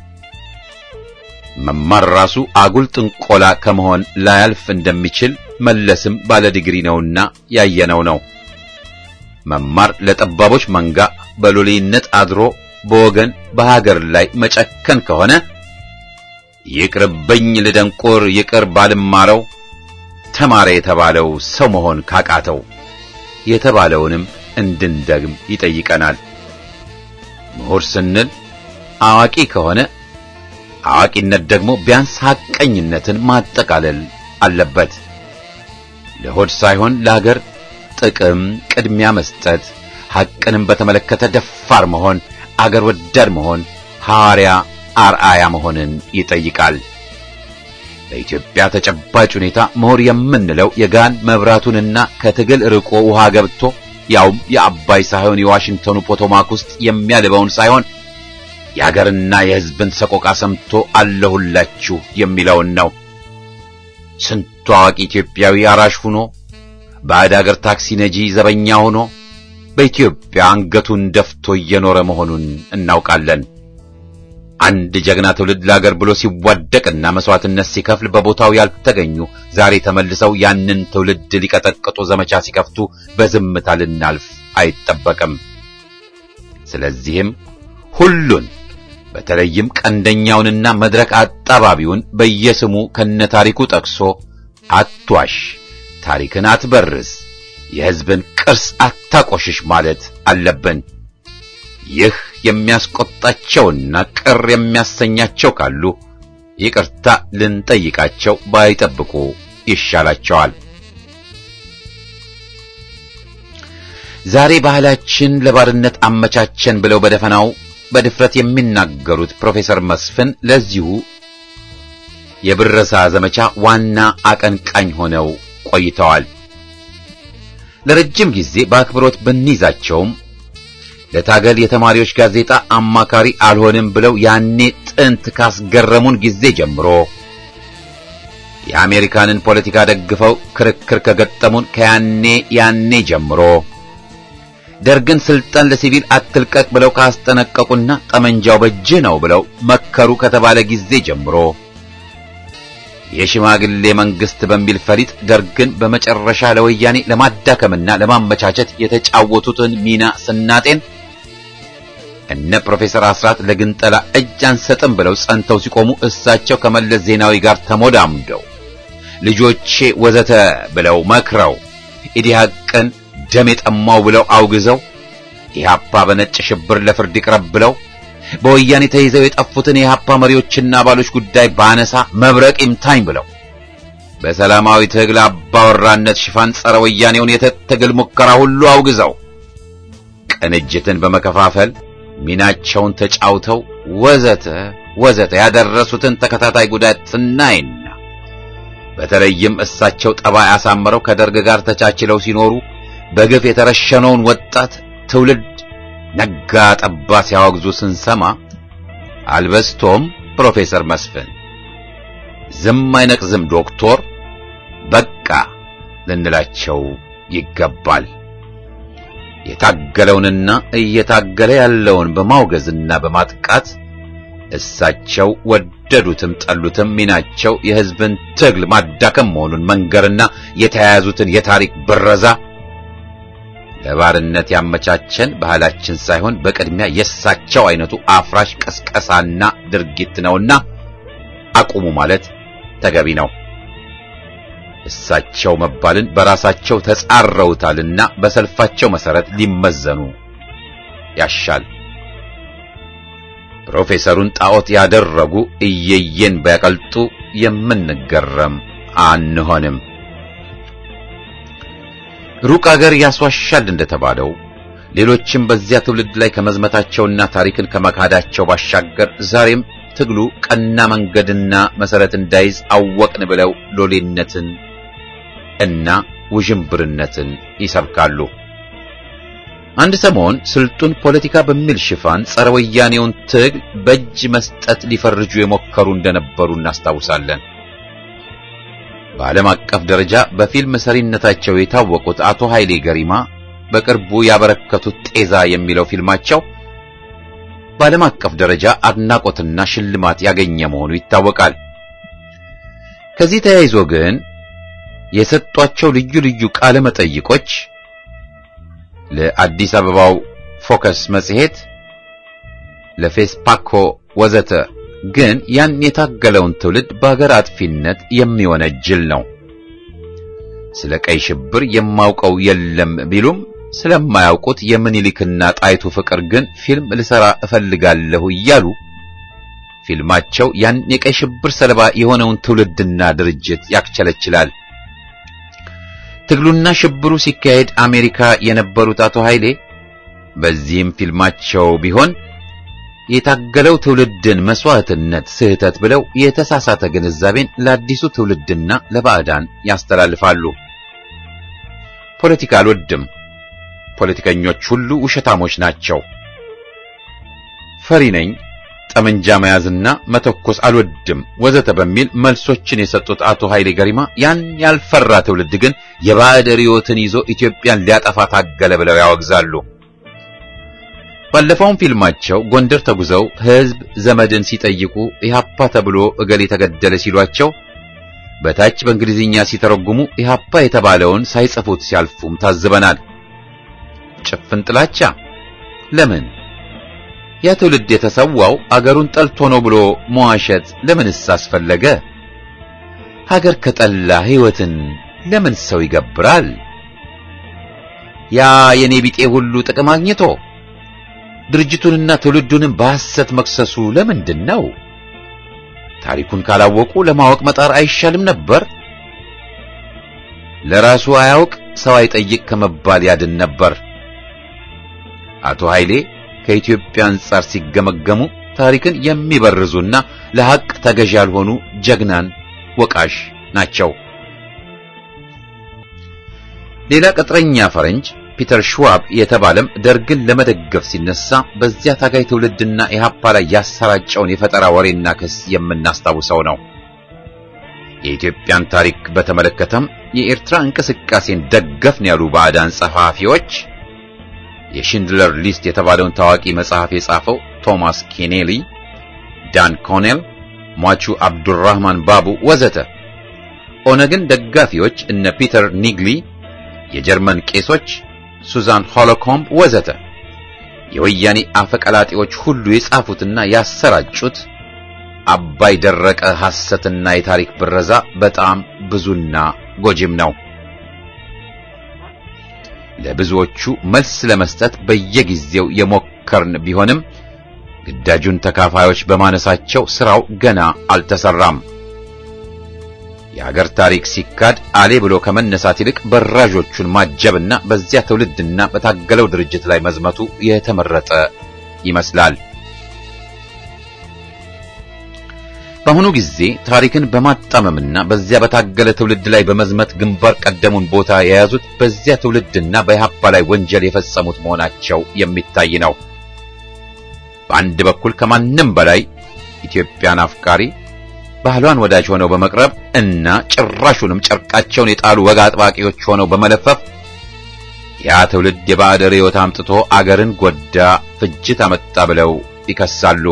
መማር ራሱ አጉል ጥንቆላ ከመሆን ላያልፍ እንደሚችል መለስም ባለ ዲግሪ ነውና ያየነው ነው። መማር ለጠባቦች መንጋ በሎሌነት አድሮ በወገን በሀገር ላይ መጨከን ከሆነ ይቅርብኝ ልደንቆር ይቅር ባልማረው ተማረ የተባለው ሰው መሆን ካቃተው የተባለውንም እንድንደግም ይጠይቀናል። ምሁር ስንል አዋቂ ከሆነ አዋቂነት ደግሞ ቢያንስ ሐቀኝነትን ማጠቃለል አለበት። ለሆድ ሳይሆን ለሀገር ጥቅም ቅድሚያ መስጠት፣ ሐቅንም በተመለከተ ደፋር መሆን፣ አገር ወዳድ መሆን፣ ሐዋርያ አርአያ መሆንን ይጠይቃል። በኢትዮጵያ ተጨባጭ ሁኔታ ምሁር የምንለው የጋን መብራቱንና ከትግል ርቆ ውሃ ገብቶ ያውም የአባይ ሳይሆን የዋሽንግተኑ ፖቶማክ ውስጥ የሚያልበውን ሳይሆን የሀገርና የሕዝብን ሰቆቃ ሰምቶ አለሁላችሁ የሚለውን ነው። ስንቱ አዋቂ ኢትዮጵያዊ አራሽ ሆኖ ባዕድ አገር ታክሲ ነጂ ዘበኛ ሆኖ በኢትዮጵያ አንገቱን ደፍቶ እየኖረ መሆኑን እናውቃለን። አንድ ጀግና ትውልድ ለአገር ብሎ ሲዋደቅና መስዋዕትነት ሲከፍል በቦታው ያልተገኙ ዛሬ ተመልሰው ያንን ትውልድ ሊቀጠቅጡ ዘመቻ ሲከፍቱ በዝምታ ልናልፍ አይጠበቅም። ስለዚህም ሁሉን በተለይም ቀንደኛውንና መድረክ አጣባቢውን በየስሙ ከነታሪኩ ጠቅሶ አትዋሽ፣ ታሪክን አትበርዝ፣ የሕዝብን ቅርስ አታቆሽሽ ማለት አለብን። ይህ የሚያስቆጣቸውና ቅር የሚያሰኛቸው ካሉ ይቅርታ ልንጠይቃቸው ባይጠብቁ ይሻላቸዋል። ዛሬ ባህላችን ለባርነት አመቻቸን ብለው በደፈናው በድፍረት የሚናገሩት ፕሮፌሰር መስፍን ለዚሁ የብረሳ ዘመቻ ዋና አቀንቃኝ ሆነው ቆይተዋል። ለረጅም ጊዜ በአክብሮት ብንይዛቸውም ለታገል የተማሪዎች ጋዜጣ አማካሪ አልሆንም ብለው ያኔ ጥንት ካስገረሙን ጊዜ ጀምሮ የአሜሪካንን ፖለቲካ ደግፈው ክርክር ከገጠሙን ከያኔ ያኔ ጀምሮ ደርግን ስልጣን ለሲቪል አትልቀቅ ብለው ካስጠነቀቁና ጠመንጃው በእጅህ ነው ብለው መከሩ ከተባለ ጊዜ ጀምሮ የሽማግሌ መንግስት በሚል ፈሊጥ ደርግን በመጨረሻ ለወያኔ ለማዳከምና ለማመቻቸት የተጫወቱትን ሚና ስናጤን እነ ፕሮፌሰር አስራት ለግንጠላ እጅ አንሰጥም ብለው ጸንተው ሲቆሙ እሳቸው ከመለስ ዜናዊ ጋር ተሞዳምደው ልጆቼ ወዘተ ብለው መክረው ኢዲሃቅን ደም የጠማው ብለው አውግዘው ኢህአፓ በነጭ ሽብር ለፍርድ ይቅረብ ብለው በወያኔ ተይዘው የጠፉትን የኢህአፓ መሪዎችና አባሎች ጉዳይ ባነሳ መብረቅ ይምታኝ ብለው በሰላማዊ ትግል አባወራነት ሽፋን ጸረ ወያኔውን የትግል ሙከራ ሁሉ አውግዘው ቅንጅትን በመከፋፈል ሚናቸውን ተጫውተው ወዘተ ወዘተ ያደረሱትን ተከታታይ ጉዳት ስናይና በተለይም እሳቸው ጠባይ አሳምረው ከደርግ ጋር ተቻችለው ሲኖሩ በግፍ የተረሸነውን ወጣት ትውልድ ነጋ ጠባ ሲያወግዙ ስንሰማ አልበስቶም ፕሮፌሰር መስፍን ዝም አይነቅዝም ዶክቶር በቃ ልንላቸው ይገባል። የታገለውንና እየታገለ ያለውን በማውገዝና በማጥቃት እሳቸው ወደዱትም ጠሉትም ሚናቸው የሕዝብን ትግል ማዳከም መሆኑን መንገርና የተያያዙትን የታሪክ ብረዛ ለባርነት ያመቻቸን ባህላችን ሳይሆን በቅድሚያ የእሳቸው አይነቱ አፍራሽ ቀስቀሳና ድርጊት ነውና አቁሙ ማለት ተገቢ ነው። እሳቸው መባልን በራሳቸው ተጻረውታልና በሰልፋቸው መሰረት ሊመዘኑ ያሻል። ፕሮፌሰሩን ጣዖት ያደረጉ እየየን ቢያቀልጡ የምንገረም አንሆንም። ሩቅ አገር ያስዋሻል እንደተባለው ሌሎችም በዚያ ትውልድ ላይ ከመዝመታቸውና ታሪክን ከመካዳቸው ባሻገር ዛሬም ትግሉ ቀና መንገድና መሰረት እንዳይዝ አወቅን ብለው ሎሌነትን እና ውዥንብርነትን ይሰብካሉ። አንድ ሰሞን ስልጡን ፖለቲካ በሚል ሽፋን ጸረ ወያኔውን ትግል በእጅ መስጠት ሊፈርጁ የሞከሩ እንደነበሩ እናስታውሳለን። በዓለም አቀፍ ደረጃ በፊልም ሰሪነታቸው የታወቁት አቶ ኃይሌ ገሪማ በቅርቡ ያበረከቱት ጤዛ የሚለው ፊልማቸው በዓለም አቀፍ ደረጃ አድናቆትና ሽልማት ያገኘ መሆኑ ይታወቃል። ከዚህ ተያይዞ ግን የሰጧቸው ልዩ ልዩ ቃለ መጠይቆች ለአዲስ አበባው ፎከስ መጽሔት፣ ለፌስፓኮ ወዘተ ግን ያን የታገለውን ትውልድ በአገር አጥፊነት የሚወነጅል ነው። ስለ ቀይ ሽብር የማውቀው የለም ቢሉም ስለማያውቁት የምኒልክና ጣይቱ ፍቅር ግን ፊልም ልሰራ እፈልጋለሁ እያሉ ፊልማቸው ያን የቀይ ሽብር ሰለባ የሆነውን ትውልድና ድርጅት ያክቸለችላል። ትግሉና ሽብሩ ሲካሄድ አሜሪካ የነበሩት አቶ ኃይሌ በዚህም ፊልማቸው ቢሆን የታገለው ትውልድን መስዋዕትነት ስህተት ብለው የተሳሳተ ግንዛቤን ለአዲሱ ትውልድና ለባዕዳን ያስተላልፋሉ። ፖለቲካ አልወድም፣ ፖለቲከኞች ሁሉ ውሸታሞች ናቸው፣ ፈሪ ነኝ፣ ጠመንጃ መያዝና መተኮስ አልወድም ወዘተ በሚል መልሶችን የሰጡት አቶ ኃይሌ ገሪማ ያን ያልፈራ ትውልድ ግን የባዕድ ርዕዮትን ይዞ ኢትዮጵያን ሊያጠፋ ታገለ ብለው ያወግዛሉ። ባለፈውም ፊልማቸው ጎንደር ተጉዘው ሕዝብ ዘመድን ሲጠይቁ ኢህአፓ ተብሎ እገሌ ተገደለ ሲሏቸው በታች በእንግሊዝኛ ሲተረጉሙ ኢህአፓ የተባለውን ሳይጽፉት ሲያልፉም ታዝበናል። ጭፍን ጥላቻ ለምን? ያ ትውልድ የተሰዋው አገሩን ጠልቶ ነው ብሎ መዋሸት ለምንስ አስፈለገ? ሀገር ከጠላ ሕይወትን ለምን ሰው ይገብራል? ያ የኔ ቢጤ ሁሉ ጥቅም አግኝቶ ድርጅቱንና ትውልዱንም በሐሰት መክሰሱ ለምንድን ነው? ታሪኩን ካላወቁ ለማወቅ መጣር አይሻልም ነበር? ለራሱ አያውቅ ሰው አይጠይቅ ከመባል ያድን ነበር። አቶ ኃይሌ ከኢትዮጵያ አንጻር ሲገመገሙ ታሪክን የሚበርዙና ለሐቅ ተገዥ ያልሆኑ ጀግናን ወቃሽ ናቸው። ሌላ ቅጥረኛ ፈረንጅ ፒተር ሽዋብ የተባለም ደርግን ለመደገፍ ሲነሳ በዚያ ታጋይ ትውልድና ኢህአፓ ላይ ያሰራጨውን የፈጠራ ወሬና ክስ የምናስታውሰው ነው። የኢትዮጵያን ታሪክ በተመለከተም የኤርትራ እንቅስቃሴን ደገፍን ያሉ ባዕዳን ጸሐፊዎች የሽንድለር ሊስት የተባለውን ታዋቂ መጽሐፍ የጻፈው ቶማስ ኬኔሊ፣ ዳን ኮኔል፣ ሟቹ አብዱራህማን ባቡ ወዘተ ኦነግን ደጋፊዎች እነ ፒተር ኒግሊ፣ የጀርመን ቄሶች ሱዛን ሆሎኮምብ ወዘተ የወያኔ አፈቀላጤዎች ሁሉ የጻፉትና ያሰራጩት አባይ ደረቀ ሐሰትና የታሪክ ብረዛ በጣም ብዙና ጎጂም ነው። ለብዙዎቹ መልስ ለመስጠት በየጊዜው የሞከርን ቢሆንም ግዳጁን ተካፋዮች በማነሳቸው ስራው ገና አልተሰራም። የሀገር ታሪክ ሲካድ አሌ ብሎ ከመነሳት ይልቅ በራዦቹን ማጀብና በዚያ ትውልድና በታገለው ድርጅት ላይ መዝመቱ የተመረጠ ይመስላል። በአሁኑ ጊዜ ታሪክን በማጣመምና በዚያ በታገለ ትውልድ ላይ በመዝመት ግንባር ቀደሙን ቦታ የያዙት በዚያ ትውልድና በኢህአፓ ላይ ወንጀል የፈጸሙት መሆናቸው የሚታይ ነው። በአንድ በኩል ከማንም በላይ ኢትዮጵያን አፍቃሪ ባህሏን ወዳጅ ሆነው በመቅረብ እና ጭራሹንም ጨርቃቸውን የጣሉ ወግ አጥባቂዎች ሆነው በመለፈፍ ያ ትውልድ የባዕድ ርዕዮት አምጥቶ አገርን ጎዳ፣ ፍጅት አመጣ ብለው ይከሳሉ።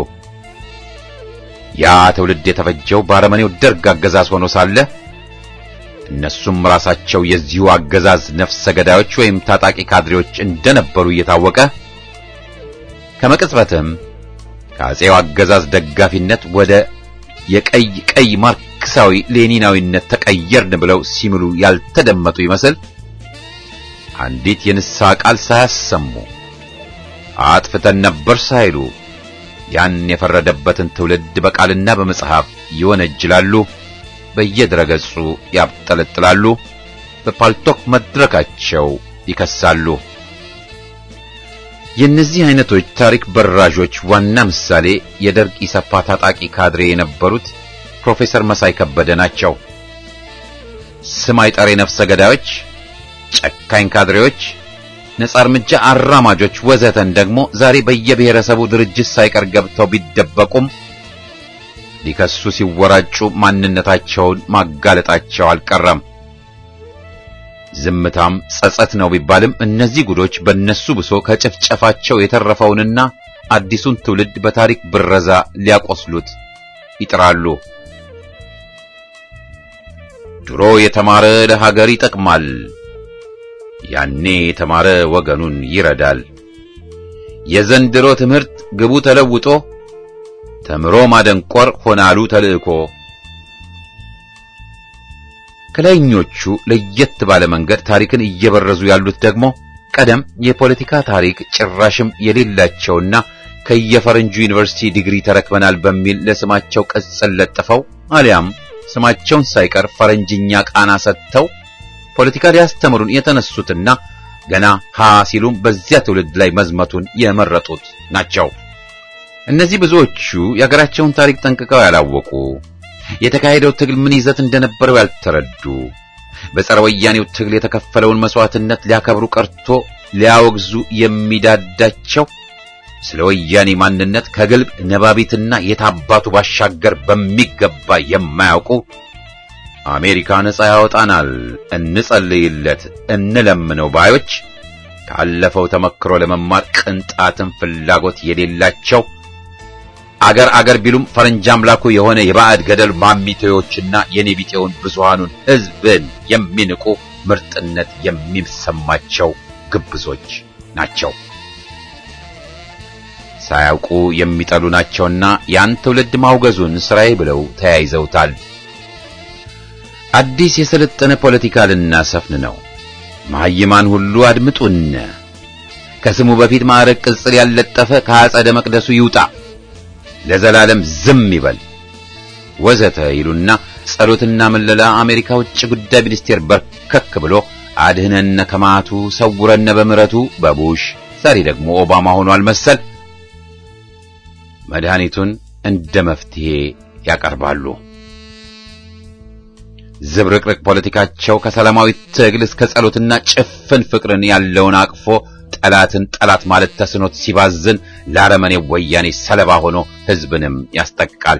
ያ ትውልድ የተፈጀው በአረመኔው ደርግ አገዛዝ ሆኖ ሳለ እነሱም ራሳቸው የዚሁ አገዛዝ ነፍሰ ገዳዮች ወይም ታጣቂ ካድሬዎች እንደነበሩ እየታወቀ ከመቅጽበትም ከአጼው አገዛዝ ደጋፊነት ወደ የቀይ ቀይ ማርክሳዊ ሌኒናዊነት ተቀየርን ብለው ሲምሉ ያልተደመጡ ይመስል አንዲት የንስሐ ቃል ሳያሰሙ አጥፍተን ነበር ሳይሉ ያን የፈረደበትን ትውልድ በቃልና በመጽሐፍ ይወነጅላሉ፣ በየድረገጹ ያብጠለጥላሉ፣ በፓልቶክ መድረካቸው ይከሳሉ። የእነዚህ አይነቶች ታሪክ በራዦች ዋና ምሳሌ የደርግ ኢሰፓ ታጣቂ ካድሬ የነበሩት ፕሮፌሰር መሳይ ከበደ ናቸው። ስም አይጠሬ ነፍሰ ገዳዮች፣ ጨካኝ ካድሬዎች፣ ነጻ እርምጃ አራማጆች ወዘተን ደግሞ ዛሬ በየብሔረሰቡ ድርጅት ሳይቀር ገብተው ቢደበቁም ሊከሱ ሲወራጩ ማንነታቸውን ማጋለጣቸው አልቀረም። ዝምታም ጸጸት ነው ቢባልም እነዚህ ጉዶች በእነሱ ብሶ ከጭፍጨፋቸው የተረፈውንና አዲሱን ትውልድ በታሪክ ብረዛ ሊያቆስሉት ይጥራሉ። ድሮ የተማረ ለሀገር ይጠቅማል፣ ያኔ የተማረ ወገኑን ይረዳል። የዘንድሮ ትምህርት ግቡ ተለውጦ ተምሮ ማደንቆር ሆናሉ ተልእኮ። ከላይኞቹ ለየት ባለ መንገድ ታሪክን እየበረዙ ያሉት ደግሞ ቀደም የፖለቲካ ታሪክ ጭራሽም የሌላቸውና ከየፈረንጁ ዩኒቨርሲቲ ዲግሪ ተረክበናል በሚል ለስማቸው ቅጽል ለጥፈው አሊያም ስማቸውን ሳይቀር ፈረንጅኛ ቃና ሰጥተው ፖለቲካ ሊያስተምሩን የተነሱትና ገና ሀ ሲሉም በዚያ ትውልድ ላይ መዝመቱን የመረጡት ናቸው። እነዚህ ብዙዎቹ የሀገራቸውን ታሪክ ጠንቅቀው ያላወቁ፣ የተካሄደው ትግል ምን ይዘት እንደነበረው ያልተረዱ፣ በጸረ ወያኔው ትግል የተከፈለውን መስዋዕትነት ሊያከብሩ ቀርቶ ሊያወግዙ የሚዳዳቸው ስለ ወያኔ ማንነት ከግልብ ነባቢትና የታባቱ ባሻገር በሚገባ የማያውቁ አሜሪካ ነጻ ያወጣናል፣ እንጸልይለት፣ እንለምነው ባዮች ካለፈው ተመክሮ ለመማር ቅንጣትን ፍላጎት የሌላቸው አገር አገር ቢሉም ፈረንጅ አምላኩ የሆነ የባዕድ ገደል ማሚቴዎችና የኔቢጤውን ብዙሃኑን ሕዝብን የሚንቁ ምርጥነት የሚሰማቸው ግብዞች ናቸው። ሳያውቁ የሚጠሉ ናቸውና ያን ትውልድ ማውገዙን ስራዬ ብለው ተያይዘውታል። አዲስ የሰለጠነ ፖለቲካ ልናሰፍን ነው። መሐይማን ሁሉ አድምጡን። ከስሙ በፊት ማዕረግ ቅጽል ያልለጠፈ ከአጸደ መቅደሱ ይውጣ፣ ለዘላለም ዝም ይበል ወዘተ ይሉና ጸሎትና መለላ አሜሪካ ውጭ ጉዳይ ሚኒስቴር በርከክ ብሎ አድህነነ ከማቱ ሰውረነ በምሕረቱ በቡሽ ዛሬ ደግሞ ኦባማ ሆኗል መሰል መድኃኒቱን እንደ መፍትሄ ያቀርባሉ። ዝብርቅርቅ ፖለቲካቸው ከሰላማዊ ትግል እስከ ጸሎትና ጭፍን ፍቅርን ያለውን አቅፎ ጠላትን ጠላት ማለት ተስኖት ሲባዝን ለአረመኔ ወያኔ ሰለባ ሆኖ ሕዝብንም ያስጠቃል።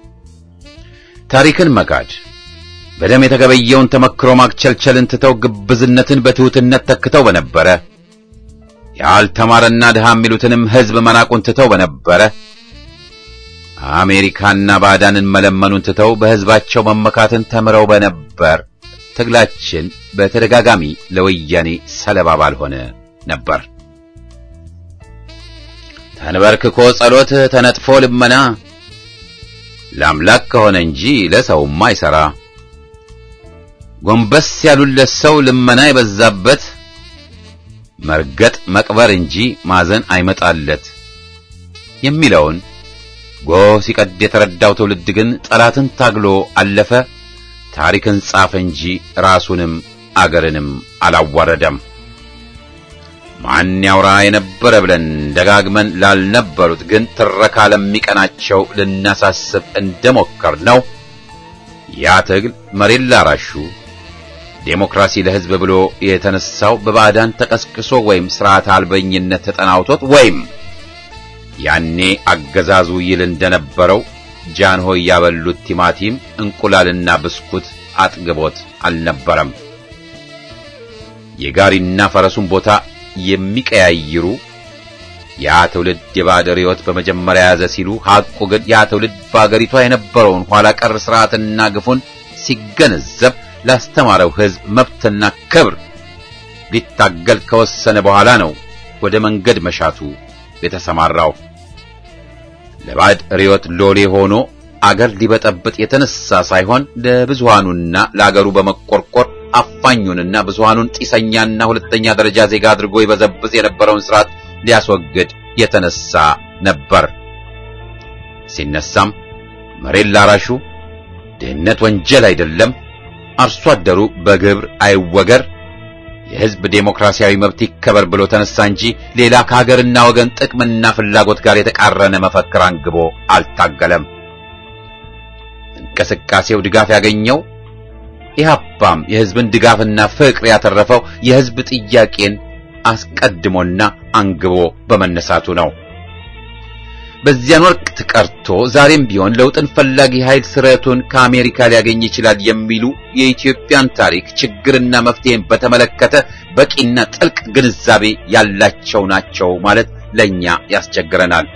ታሪክን መካድ በደም የተገበየውን ተመክሮ ማክቸልቸልን ትተው ግብዝነትን በትሑትነት ተክተው በነበረ ያልተማረና ድሃ የሚሉትንም ሕዝብ መናቁን ትተው በነበረ አሜሪካና ባዕዳንን መለመኑን ትተው በሕዝባቸው መመካትን ተምረው በነበር ትግላችን በተደጋጋሚ ለወያኔ ሰለባ ባልሆነ ነበር። ተንበርክኮ ጸሎት ተነጥፎ ልመና ለአምላክ ከሆነ እንጂ ለሰውማ አይሠራ። ጎንበስ ያሉለት ሰው ልመና የበዛበት መርገጥ መቅበር እንጂ ማዘን አይመጣለት የሚለውን ጎህ ሲቀድ የተረዳው ትውልድ ግን ጠላትን ታግሎ አለፈ። ታሪክን ጻፈ እንጂ ራሱንም አገርንም አላዋረደም። ማን ያውራ የነበረ ብለን ደጋግመን ላልነበሩት ግን ትረካ ለሚቀናቸው ልናሳስብ እንደሞከር ነው። ያ ትግል መሬት ላራሹ ዴሞክራሲ ለሕዝብ ብሎ የተነሳው በባዕዳን ተቀስቅሶ ወይም ስርዓት አልበኝነት ተጠናውቶት ወይም ያኔ አገዛዙ ይል እንደነበረው ጃንሆይ ያበሉት ቲማቲም እንቁላልና ብስኩት አጥግቦት አልነበረም። የጋሪና ፈረሱን ቦታ የሚቀያይሩ ያ ትውልድ የባዕድ ርዕዮት በመጀመሪያ ያዘ ሲሉ፣ ሐቁ ግን ያ ትውልድ በአገሪቷ የነበረውን ኋላ ቀር ስርዓትና ግፉን ሲገነዘብ ላስተማረው ሕዝብ መብትና ክብር ሊታገል ከወሰነ በኋላ ነው ወደ መንገድ መሻቱ የተሰማራው። ለባዕድ ርዕዮት ሎሌ ሆኖ አገር ሊበጠብጥ የተነሳ ሳይሆን ለብዙሃኑና ለአገሩ በመቆርቆር አፋኙንና ብዙሃኑን ጢሰኛና ሁለተኛ ደረጃ ዜጋ አድርጎ ይበዘብዝ የነበረውን ስርዓት ሊያስወግድ የተነሳ ነበር። ሲነሳም መሬት ላራሹ ድህነት ወንጀል አይደለም፣ አርሶ አደሩ በግብር አይወገር፣ የሕዝብ ዴሞክራሲያዊ መብት ይከበር ብሎ ተነሳ እንጂ ሌላ ከሀገርና ወገን ጥቅምና ፍላጎት ጋር የተቃረነ መፈክር አንግቦ አልታገለም። እንቅስቃሴው ድጋፍ ያገኘው ኢህአፓም የሕዝብን ድጋፍና ፍቅር ያተረፈው የሕዝብ ጥያቄን አስቀድሞና አንግቦ በመነሳቱ ነው። በዚያን ወቅት ቀርቶ ዛሬም ቢሆን ለውጥን ፈላጊ ኃይል ስርዓቱን ከአሜሪካ ሊያገኝ ይችላል የሚሉ የኢትዮጵያን ታሪክ ችግርና መፍትሄን በተመለከተ በቂና ጥልቅ ግንዛቤ ያላቸው ናቸው ማለት ለኛ ያስቸግረናል።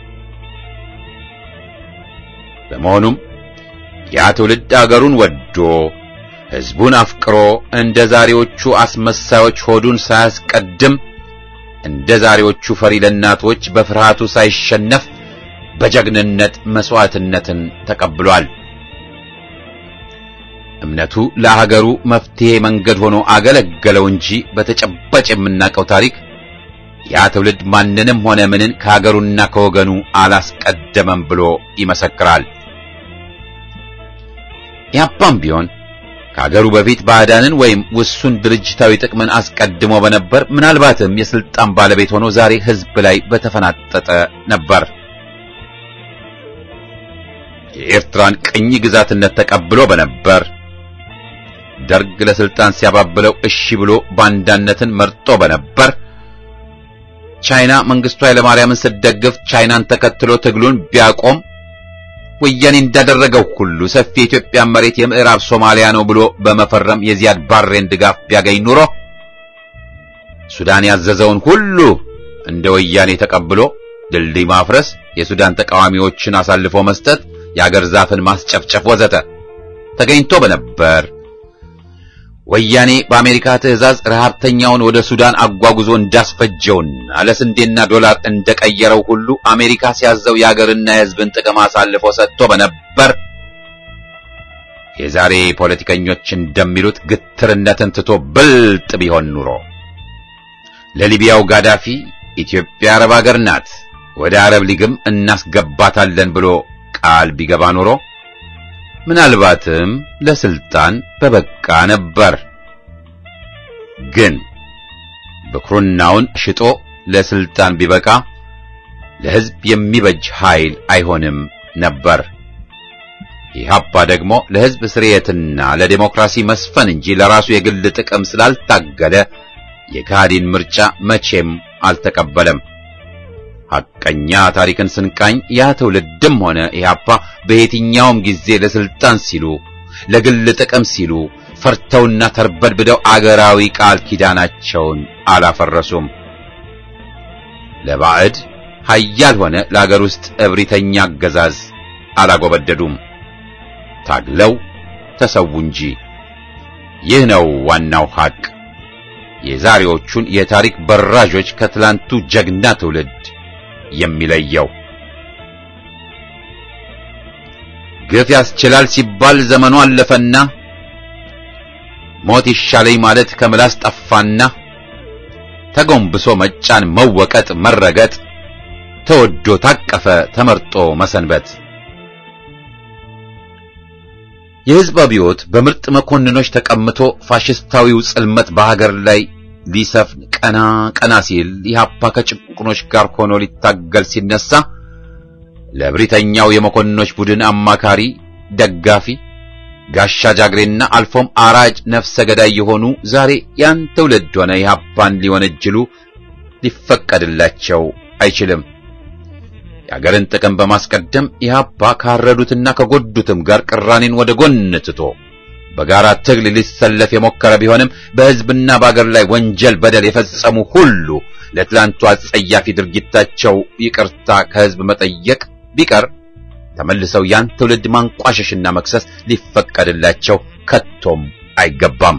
በመሆኑም ያ ትውልድ አገሩን ወዶ ሕዝቡን አፍቅሮ እንደ ዛሬዎቹ አስመሳዮች ሆዱን ሳያስቀድም እንደ ዛሬዎቹ ፈሪ ለእናቶች በፍርሃቱ ሳይሸነፍ በጀግንነት መስዋዕትነትን ተቀብሏል። እምነቱ ለሀገሩ መፍትሄ መንገድ ሆኖ አገለገለው እንጂ በተጨባጭ የምናውቀው ታሪክ ያ ትውልድ ማንንም ሆነ ምንን ከሀገሩና ከወገኑ አላስቀደመም ብሎ ይመሰክራል። ያፓም ቢሆን ከሀገሩ በፊት ባዕዳንን ወይም ውሱን ድርጅታዊ ጥቅምን አስቀድሞ በነበር ምናልባትም የስልጣን ባለቤት ሆኖ ዛሬ ሕዝብ ላይ በተፈናጠጠ ነበር። የኤርትራን ቅኝ ግዛትነት ተቀብሎ በነበር ደርግ ለስልጣን ሲያባብለው እሺ ብሎ ባንዳነትን መርጦ በነበር ቻይና መንግስቱ ኃይለማርያምን ስትደግፍ ቻይናን ተከትሎ ትግሉን ቢያቆም ወያኔ እንዳደረገው ሁሉ ሰፊ የኢትዮጵያ መሬት የምዕራብ ሶማሊያ ነው ብሎ በመፈረም የዚያድ ባሬን ድጋፍ ቢያገኝ ኑሮ ሱዳን ያዘዘውን ሁሉ እንደ ወያኔ ተቀብሎ ድልድይ ማፍረስ፣ የሱዳን ተቃዋሚዎችን አሳልፎ መስጠት፣ የአገር ዛፍን ማስጨፍጨፍ ወዘተ ተገኝቶ በነበር ወያኔ በአሜሪካ ትዕዛዝ ረሃብተኛውን ወደ ሱዳን አጓጉዞ እንዳስፈጀውና ለስንዴና ዶላር እንደቀየረው ሁሉ አሜሪካ ሲያዘው የአገርና የሕዝብን ጥቅም አሳልፎ ሰጥቶ በነበር የዛሬ ፖለቲከኞች እንደሚሉት ግትርነትን ትቶ ብልጥ ቢሆን ኑሮ ለሊቢያው ጋዳፊ ኢትዮጵያ አረብ አገር ናት፣ ወደ አረብ ሊግም እናስገባታለን ብሎ ቃል ቢገባ ኑሮ ምናልባትም ለስልጣን በበቃ ነበር። ግን ብኩርናውን ሽጦ ለስልጣን ቢበቃ ለሕዝብ የሚበጅ ኃይል አይሆንም ነበር። ኢህአፓ ደግሞ ለሕዝብ ስርየትና ለዴሞክራሲ መስፈን እንጂ ለራሱ የግል ጥቅም ስላልታገለ የካህዲን ምርጫ መቼም አልተቀበለም። ሐቀኛ ታሪክን ስንቃኝ ያ ትውልድም ሆነ ኢህአፓ በየትኛውም ጊዜ ለስልጣን ሲሉ ለግል ጥቅም ሲሉ ፈርተውና ተርበድብደው አገራዊ ቃል ኪዳናቸውን አላፈረሱም። ለባዕድ ኃያል ሆነ ለአገር ውስጥ እብሪተኛ አገዛዝ አላጎበደዱም። ታግለው ተሰዉ እንጂ። ይህ ነው ዋናው ሐቅ የዛሬዎቹን የታሪክ በራዦች ከትላንቱ ጀግና ትውልድ የሚለየው። ግፍ ያስችላል ሲባል ዘመኑ አለፈና ሞት ይሻለኝ ማለት ከምላስ ጠፋና ተጎንብሶ መጫን፣ መወቀጥ፣ መረገጥ ተወዶ ታቀፈ ተመርጦ መሰንበት። የሕዝብ አብዮት በምርጥ መኮንኖች ተቀምቶ ፋሽስታዊው ጽልመት በሀገር ላይ ሊሰፍን ቀና ቀና ሲል ኢህአፓ ከጭቁኖች ጋር ሆኖ ሊታገል ሲነሳ ለብሪተኛው የመኮንኖች ቡድን አማካሪ፣ ደጋፊ፣ ጋሻ ጃግሬና አልፎም አራጅ ነፍሰ ገዳይ የሆኑ ዛሬ ያን ትውልድ ሆነ ኢህአፓን ሊወነጅሉ ሊፈቀድላቸው አይችልም። የአገርን ጥቅም በማስቀደም ኢህአፓ ካረዱትና ከጎዱትም ጋር ቅራኔን ወደ ጎን ትቶ በጋራ ትግል ሊሰለፍ የሞከረ ቢሆንም በሕዝብና በአገር ላይ ወንጀል፣ በደል የፈጸሙ ሁሉ ለትላንቱ አጸያፊ ድርጊታቸው ይቅርታ ከሕዝብ መጠየቅ ቢቀር ተመልሰው ያን ትውልድ ማንቋሸሽና መክሰስ ሊፈቀድላቸው ከቶም አይገባም።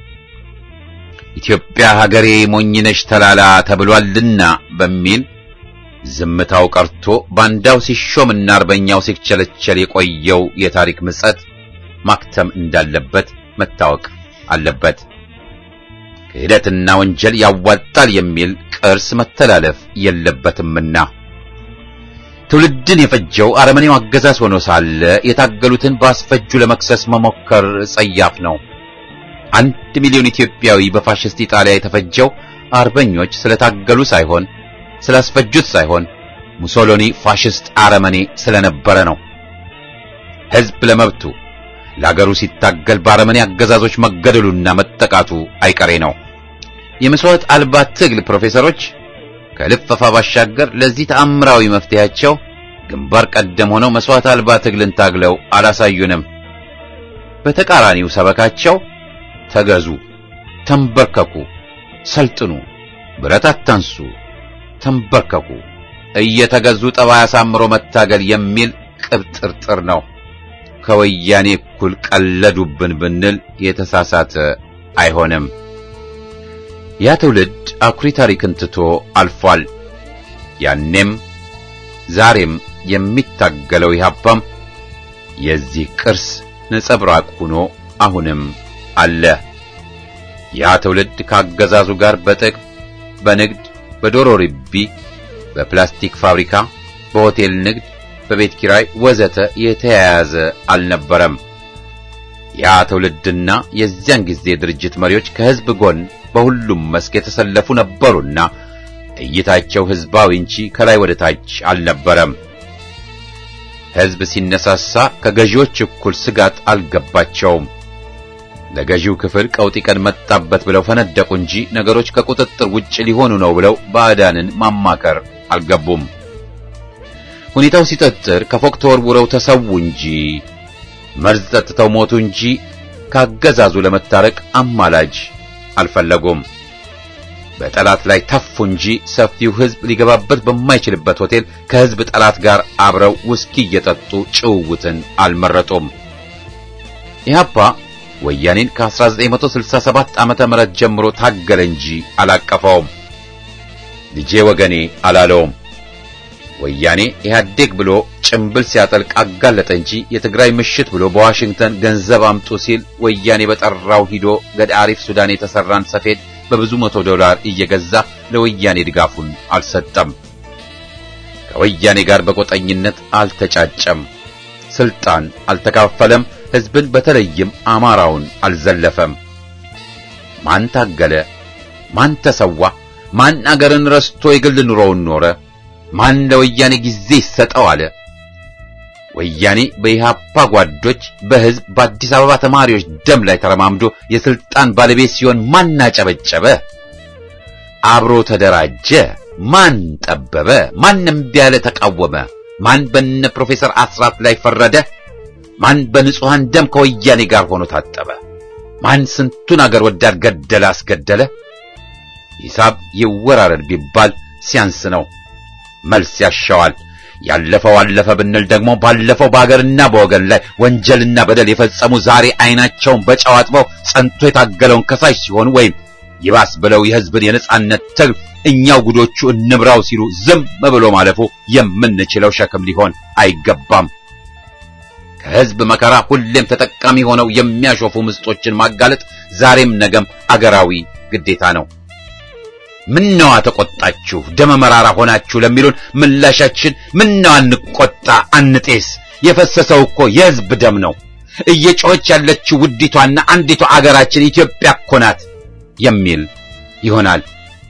ኢትዮጵያ ሀገሬ ሞኝነሽ ተላላ ተብሏልና በሚል ዝምታው ቀርቶ ባንዳው ሲሾምና አርበኛው ሲቸለቸል የቆየው የታሪክ ምጸት ማክተም እንዳለበት መታወቅ አለበት። ክህደትና ወንጀል ያዋጣል የሚል ቅርስ መተላለፍ የለበትምና ትውልድን የፈጀው አረመኔው አገዛዝ ሆኖ ሳለ የታገሉትን በአስፈጁ ለመክሰስ መሞከር ጸያፍ ነው። አንድ ሚሊዮን ኢትዮጵያዊ በፋሽስት ኢጣሊያ የተፈጀው አርበኞች ስለታገሉ ሳይሆን ስላስፈጁት ሳይሆን ሙሶሎኒ ፋሽስት አረመኔ ስለነበረ ነው። ሕዝብ ለመብቱ ለአገሩ ሲታገል በአረመኔ አገዛዞች መገደሉና መጠቃቱ አይቀሬ ነው። የመስዋዕት አልባ ትግል ፕሮፌሰሮች ከልፈፋ ባሻገር ለዚህ ተአምራዊ መፍትሄያቸው ግንባር ቀደም ሆነው መስዋዕት አልባ ትግልን ታግለው አላሳዩንም። በተቃራኒው ሰበካቸው ተገዙ፣ ተንበርከኩ፣ ሰልጥኑ፣ ብረት አታንሱ፣ ተንበርከኩ፣ እየተገዙ ጠባይ አሳምሮ መታገል የሚል ቅብጥርጥር ነው። ከወያኔ እኩል ቀለዱብን ብንል የተሳሳተ አይሆንም። ያ ትውልድ አኩሪ ታሪክን ትቶ አልፏል። ያኔም ዛሬም የሚታገለው ኢህአፓም የዚህ ቅርስ ነጸብራቅ ሆኖ አሁንም አለ። ያ ትውልድ ከአገዛዙ ጋር በጥቅም፣ በንግድ፣ በዶሮ ርቢ፣ በፕላስቲክ ፋብሪካ፣ በሆቴል ንግድ፣ በቤት ኪራይ ወዘተ የተያያዘ አልነበረም። ያ ትውልድና የዚያን ጊዜ ድርጅት መሪዎች ከህዝብ ጎን በሁሉም መስክ የተሰለፉ ነበሩና እይታቸው ህዝባዊ እንጂ ከላይ ወደ ታች አልነበረም። ሕዝብ ሲነሳሳ ከገዢዎች እኩል ስጋት አልገባቸውም። ለገዢው ክፍል ቀውጢ ቀን መጣበት ብለው ፈነደቁ እንጂ ነገሮች ከቁጥጥር ውጭ ሊሆኑ ነው ብለው ባዕዳንን ማማከር አልገቡም። ሁኔታው ሲጠጥር ከፎቅ ተወርውረው ተሰዉ እንጂ መርዝ ጠጥተው ሞቱ እንጂ ካገዛዙ ለመታረቅ አማላጅ አልፈለጉም። በጠላት ላይ ተፉ እንጂ ሰፊው ሕዝብ ሊገባበት በማይችልበት ሆቴል ከሕዝብ ጠላት ጋር አብረው ውስኪ እየጠጡ ጭውውትን አልመረጡም። ኢህአፓ ወያኔን ከ1967 ዓመተ ምህረት ጀምሮ ታገለ እንጂ አላቀፈውም። ልጄ ወገኔ አላለውም። ወያኔ ኢህአዴግ ብሎ ጭምብል ሲያጠልቅ አጋለጠ እንጂ የትግራይ ምሽት ብሎ በዋሽንግተን ገንዘብ አምጡ ሲል ወያኔ በጠራው ሂዶ ገዳሪፍ ሱዳን የተሰራን ሰፌድ በብዙ መቶ ዶላር እየገዛ ለወያኔ ድጋፉን አልሰጠም። ከወያኔ ጋር በቆጠኝነት አልተጫጨም። ስልጣን አልተካፈለም። ሕዝብን በተለይም አማራውን አልዘለፈም። ማን ታገለ? ማን ተሰዋ? ማን አገርን ረስቶ የግል ኑሮውን ኖረ? ማን ለወያኔ ጊዜ ይሰጠው አለ? ወያኔ በኢህአፓ ጓዶች በሕዝብ በአዲስ አበባ ተማሪዎች ደም ላይ ተረማምዶ የስልጣን ባለቤት ሲሆን ማን አጨበጨበ? አብሮ ተደራጀ? ማን ጠበበ? ማን እምቢ ያለ ተቃወመ? ማን በነ ፕሮፌሰር አስራት ላይ ፈረደ? ማን በንጹሐን ደም ከወያኔ ጋር ሆኖ ታጠበ? ማን ስንቱን አገር ወዳድ ገደለ አስገደለ? ሂሳብ ይወራረድ ቢባል ሲያንስ ነው። መልስ ያሻዋል። ያለፈው አለፈ ብንል ደግሞ ባለፈው በአገርና በወገን ላይ ወንጀልና በደል የፈጸሙ ዛሬ ዓይናቸውን በጨው አጥበው ጸንቶ የታገለውን ከሳሽ ሲሆኑ ወይም ይባስ ብለው የሕዝብን የነጻነት ትግል እኛው ጉዶቹ እንብራው ሲሉ ዝም ብሎ ማለፉ የምንችለው ሸክም ሊሆን አይገባም። ከሕዝብ መከራ ሁሌም ተጠቃሚ ሆነው የሚያሾፉ ምስጦችን ማጋለጥ ዛሬም ነገም አገራዊ ግዴታ ነው። ምነዋ ተቆጣችሁ፣ ደመ መራራ ሆናችሁ ለሚሉን ምላሻችን ምነዋ እንቆጣ፣ አንጤስ። የፈሰሰው እኮ የሕዝብ ደም ነው። እየጮኸች ያለችው ውዲቷና አንዲቷ አገራችን ኢትዮጵያ እኮ ናት የሚል ይሆናል።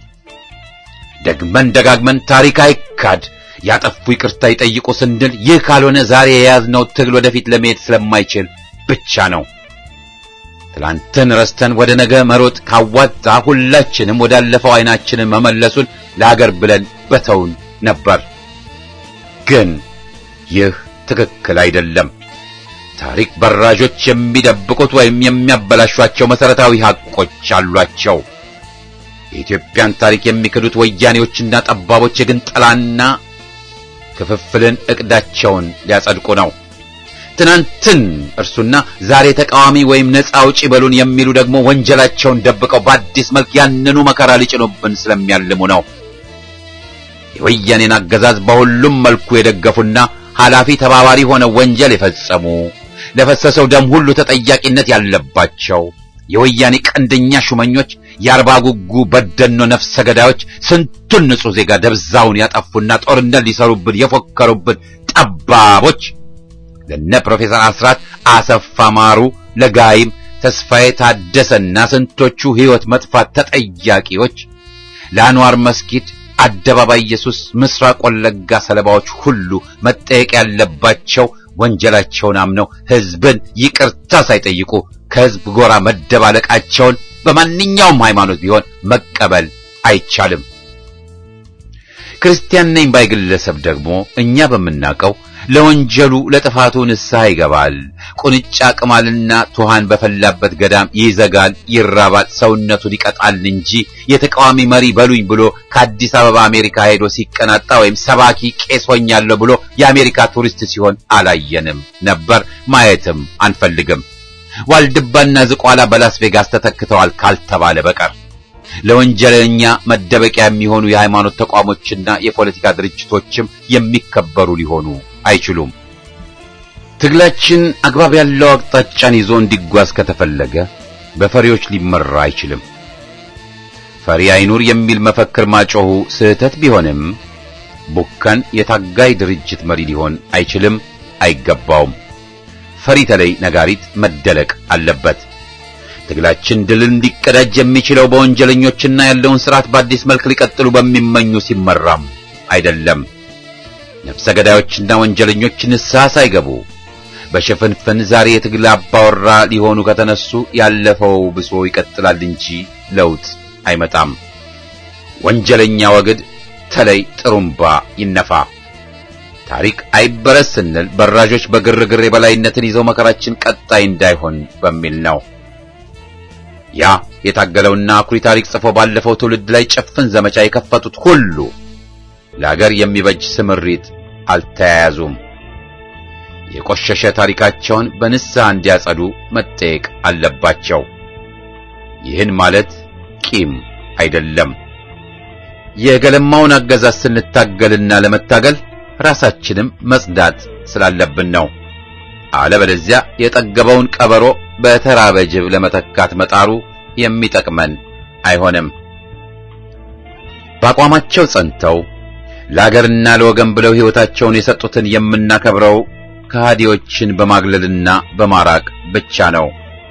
ደግመን ደጋግመን ታሪክ አይካድ፣ ያጠፉ ይቅርታ ይጠይቁ ስንል ይህ ካልሆነ ዛሬ የያዝነው ትግል ወደፊት ለመሄድ ስለማይችል ብቻ ነው። ትላንትን ረስተን ወደ ነገ መሮጥ ካዋጣ ሁላችንም ወዳለፈው ዓይናችንን መመለሱን ለአገር ብለን በተውን ነበር። ግን ይህ ትክክል አይደለም። ታሪክ በራዦች የሚደብቁት ወይም የሚያበላሿቸው መሰረታዊ ሐቆች አሏቸው። የኢትዮጵያን ታሪክ የሚክዱት ወያኔዎችና ጠባቦች የግንጠላና ክፍፍልን ዕቅዳቸውን ሊያጸድቁ ነው። ትናንትን እርሱና ዛሬ ተቃዋሚ ወይም ነፃ አውጪ በሉን የሚሉ ደግሞ ወንጀላቸውን ደብቀው በአዲስ መልክ ያንኑ መከራ ሊጭኑብን ስለሚያልሙ ነው። የወያኔን አገዛዝ በሁሉም መልኩ የደገፉና ኃላፊ ተባባሪ ሆነው ወንጀል የፈጸሙ ለፈሰሰው ደም ሁሉ ተጠያቂነት ያለባቸው የወያኔ ቀንደኛ ሹመኞች፣ የአርባ ጉጉ በደኖ ነፍሰ ገዳዮች ስንቱን ንጹሕ ዜጋ ደብዛውን ያጠፉና ጦርነት ሊሰሩብን የፎከሩብን ጠባቦች ለነ ፕሮፌሰር አስራት አሰፋ ማሩ፣ ለጋይም ተስፋዬ ታደሰና ስንቶቹ ሕይወት መጥፋት ተጠያቂዎች ለአንዋር መስጊድ አደባባይ ኢየሱስ ምስራቅ ወለጋ ሰለባዎች ሁሉ መጠየቅ ያለባቸው ወንጀላቸውን አምነው ሕዝብን ይቅርታ ሳይጠይቁ ከሕዝብ ጎራ መደባለቃቸውን በማንኛውም ሃይማኖት ቢሆን መቀበል አይቻልም። ክርስቲያን ነኝ ባይ ግለሰብ ደግሞ እኛ በምናውቀው ለወንጀሉ ለጥፋቱ ንስሐ ይገባል። ቁንጫ ቅማልና ቱሃን በፈላበት ገዳም ይዘጋል፣ ይራባል፣ ሰውነቱን ይቀጣል እንጂ የተቃዋሚ መሪ በሉኝ ብሎ ከአዲስ አበባ አሜሪካ ሄዶ ሲቀናጣ ወይም ሰባኪ ቄስ ሆኛለሁ ብሎ የአሜሪካ ቱሪስት ሲሆን አላየንም ነበር፣ ማየትም አንፈልግም። ዋልድባና ዝቋላ በላስ ቬጋስ ተተክተዋል ካልተባለ በቀር ለወንጀለኛ መደበቂያ የሚሆኑ የሃይማኖት ተቋሞችና የፖለቲካ ድርጅቶችም የሚከበሩ ሊሆኑ አይችሉም። ትግላችን አግባብ ያለው አቅጣጫን ይዞ እንዲጓዝ ከተፈለገ በፈሪዎች ሊመራ አይችልም። ፈሪ አይኑር የሚል መፈክር ማጮሁ ስህተት ቢሆንም ቡከን የታጋይ ድርጅት መሪ ሊሆን አይችልም፣ አይገባውም። ፈሪ ተለይ ነጋሪት መደለቅ አለበት። ትግላችን ድልን ሊቀዳጅ የሚችለው በወንጀለኞችና ያለውን ስርዓት በአዲስ መልክ ሊቀጥሉ በሚመኙ ሲመራም አይደለም። ነፍሰ ገዳዮችና ወንጀለኞች ንስሐ ሳይገቡ በሽፍንፍን ዛሬ የትግል አባወራ ሊሆኑ ከተነሱ ያለፈው ብሶ ይቀጥላል እንጂ ለውጥ አይመጣም። ወንጀለኛ ወግድ ተለይ ጥሩምባ ይነፋ። ታሪክ አይበረስ ስንል በራዦች በግርግር የበላይነትን ይዘው መከራችን ቀጣይ እንዳይሆን በሚል ነው። ያ የታገለውና አኩሪ ታሪክ ጽፎ ባለፈው ትውልድ ላይ ጭፍን ዘመቻ የከፈቱት ሁሉ ለአገር የሚበጅ ስምሪት አልተያያዙም። የቆሸሸ ታሪካቸውን በንስሐ እንዲያጸዱ መጠየቅ አለባቸው። ይህን ማለት ቂም አይደለም። የገለማውን አገዛዝ ስንታገልና ለመታገል ራሳችንም መጽዳት ስላለብን ነው። አለበለዚያ የጠገበውን ቀበሮ በተራበ ጅብ ለመተካት መጣሩ የሚጠቅመን አይሆንም። በአቋማቸው ጸንተው ለአገርና ለወገን ብለው ሕይወታቸውን የሰጡትን የምናከብረው ከሃዲዎችን በማግለልና በማራቅ ብቻ ነው።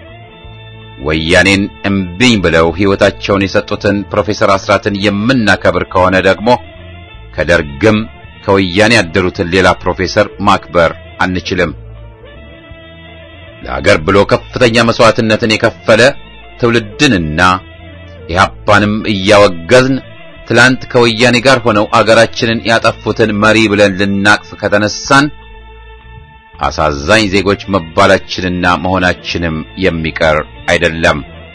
ወያኔን እምቢኝ ብለው ሕይወታቸውን የሰጡትን ፕሮፌሰር አስራትን የምናከብር ከሆነ ደግሞ ከደርግም ከወያኔ ያደሩትን ሌላ ፕሮፌሰር ማክበር አንችልም። ለአገር ብሎ ከፍተኛ መስዋዕትነትን የከፈለ ትውልድንና ኢህአፓንም እያወገዝን ትላንት ከወያኔ ጋር ሆነው አገራችንን ያጠፉትን መሪ ብለን ልናቅፍ ከተነሳን አሳዛኝ ዜጎች መባላችንና መሆናችንም የሚቀር አይደለም።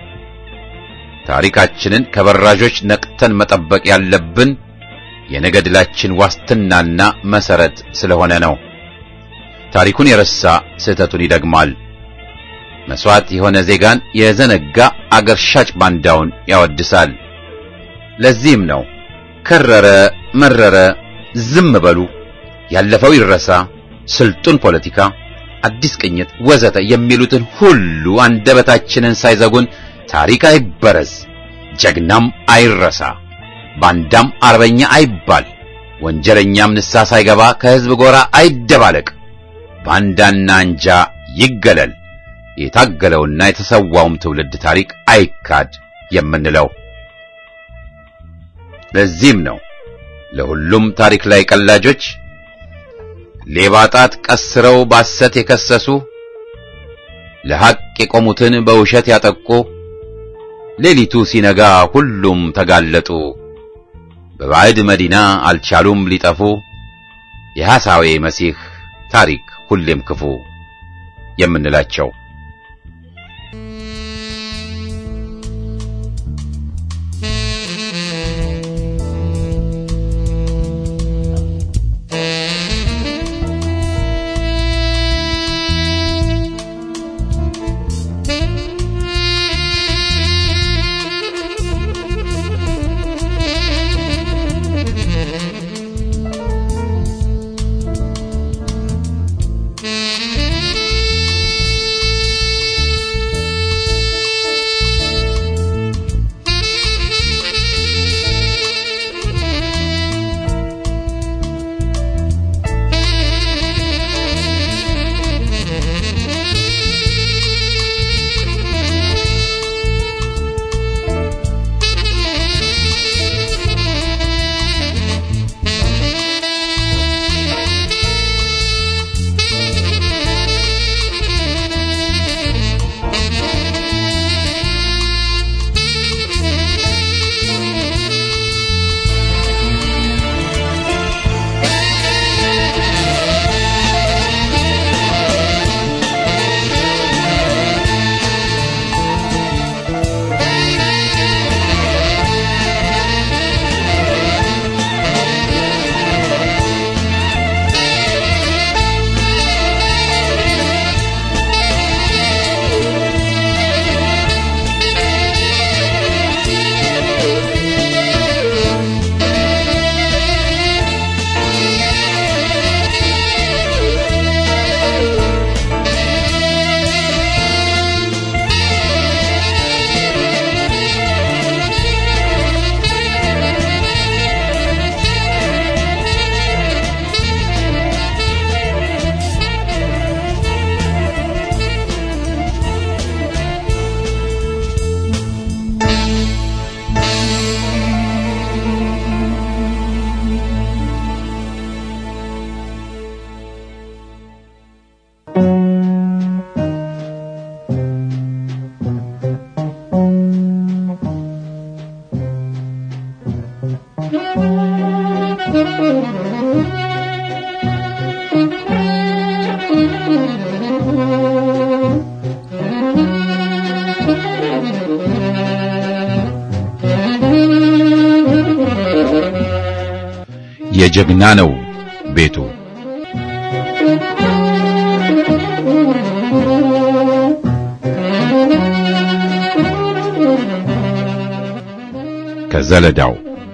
ታሪካችንን ከበራዦች ነቅተን መጠበቅ ያለብን የነገ ድላችን ዋስትናና መሰረት ስለሆነ ነው። ታሪኩን የረሳ ስህተቱን ይደግማል። መስዋዕት የሆነ ዜጋን የዘነጋ አገር ሻጭ ባንዳውን ያወድሳል። ለዚህም ነው ከረረ መረረ ዝም በሉ፣ ያለፈው ይረሳ፣ ስልጡን ፖለቲካ፣ አዲስ ቅኝት ወዘተ የሚሉትን ሁሉ አንደበታችንን ሳይዘጉን ታሪክ አይበረዝ፣ ጀግናም አይረሳ፣ ባንዳም አርበኛ አይባል፣ ወንጀለኛም ንስሐ ሳይገባ ከሕዝብ ጎራ አይደባለቅ፣ ባንዳና አንጃ ይገለል፣ የታገለውና የተሰዋውም ትውልድ ታሪክ አይካድ የምንለው። ለዚህም ነው ለሁሉም ታሪክ ላይ ቀላጆች ሌባ ጣት ቀስረው ባሰት የከሰሱ ለሐቅ የቆሙትን በውሸት ያጠቁ ሌሊቱ ሲነጋ ሁሉም ተጋለጡ በባዕድ መዲና አልቻሉም ሊጠፉ የሐሳዌ መሲህ ታሪክ ሁሌም ክፉ የምንላቸው የጀግና ነው ቤቱ ከዘለዳው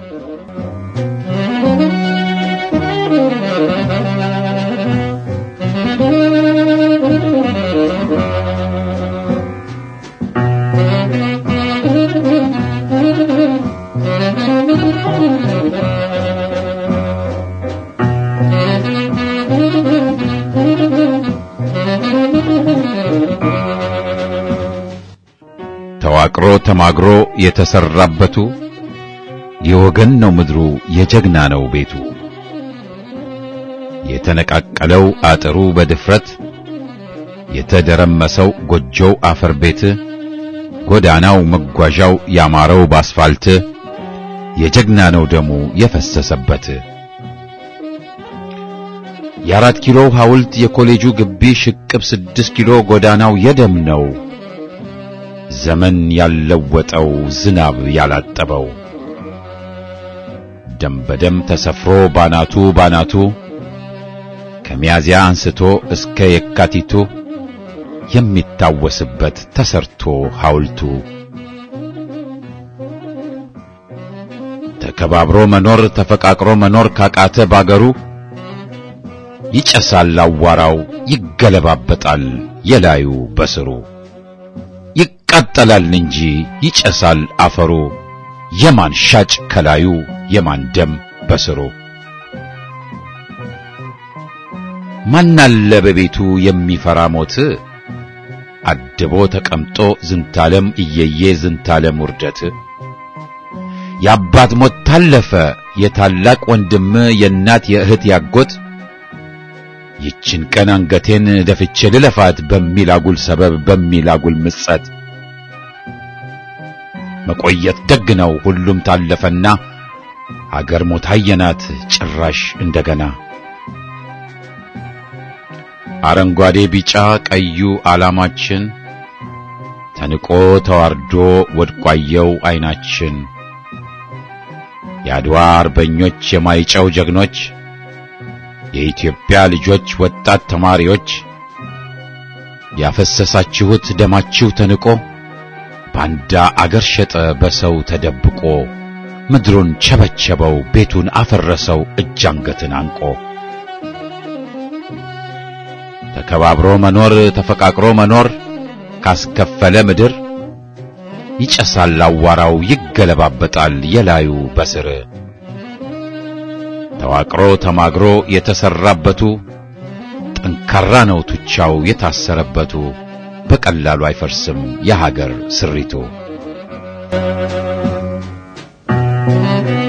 ተዋቅሮ ተማግሮ የተሰራበቱ የወገን ነው ምድሩ የጀግና ነው ቤቱ የተነቃቀለው አጥሩ በድፍረት የተደረመሰው ጎጆው አፈር ቤት ጎዳናው መጓዣው ያማረው ባስፋልት የጀግና ነው ደሙ የፈሰሰበት የአራት ኪሎ ሐውልት የኮሌጁ ግቢ ሽቅብ ስድስት ኪሎ ጎዳናው የደም ነው ዘመን ያለወጠው ዝናብ ያላጠበው ደም በደም ተሰፍሮ ባናቱ ባናቱ ከሚያዚያ አንስቶ እስከ የካቲቱ የሚታወስበት ተሰርቶ ሐውልቱ ተከባብሮ መኖር ተፈቃቅሮ መኖር ካቃተ ባገሩ ይጨሳል አዋራው ይገለባበጣል የላዩ በስሩ ይቃጠላል እንጂ ይጨሳል አፈሩ የማን ሻጭ ከላዩ የማን ደም በስሩ ማናለ በቤቱ የሚፈራ ሞት አድቦ ተቀምጦ ዝንታለም እየየ ዝንታለም ውርደት የአባት ሞት ታለፈ የታላቅ ወንድም የእናት የእህት ያጎት ይችን ቀን አንገቴን ደፍቼ ልለፋት በሚል አጉል ሰበብ በሚል አጉል ምጸት መቆየት ደግ ነው ሁሉም ታለፈና አገር ሞት አየናት ጭራሽ እንደገና አረንጓዴ ቢጫ ቀዩ ዓላማችን ተንቆ ተዋርዶ ወድቋየው አይናችን የአድዋ አርበኞች የማይጨው ጀግኖች የኢትዮጵያ ልጆች ወጣት ተማሪዎች ያፈሰሳችሁት ደማችሁ ተንቆ ባንዳ አገር ሸጠ በሰው ተደብቆ ምድሩን ቸበቸበው ቤቱን አፈረሰው እጅ አንገትን አንቆ ተከባብሮ መኖር ተፈቃቅሮ መኖር ካስከፈለ ምድር ይጨሳል አዋራው ይገለባበጣል የላዩ በስር ተዋቅሮ ተማግሮ የተሰራበቱ ጠንካራ ነው ቱቻው የታሰረበቱ በቀላሉ አይፈርስም የሀገር ስሪቱ።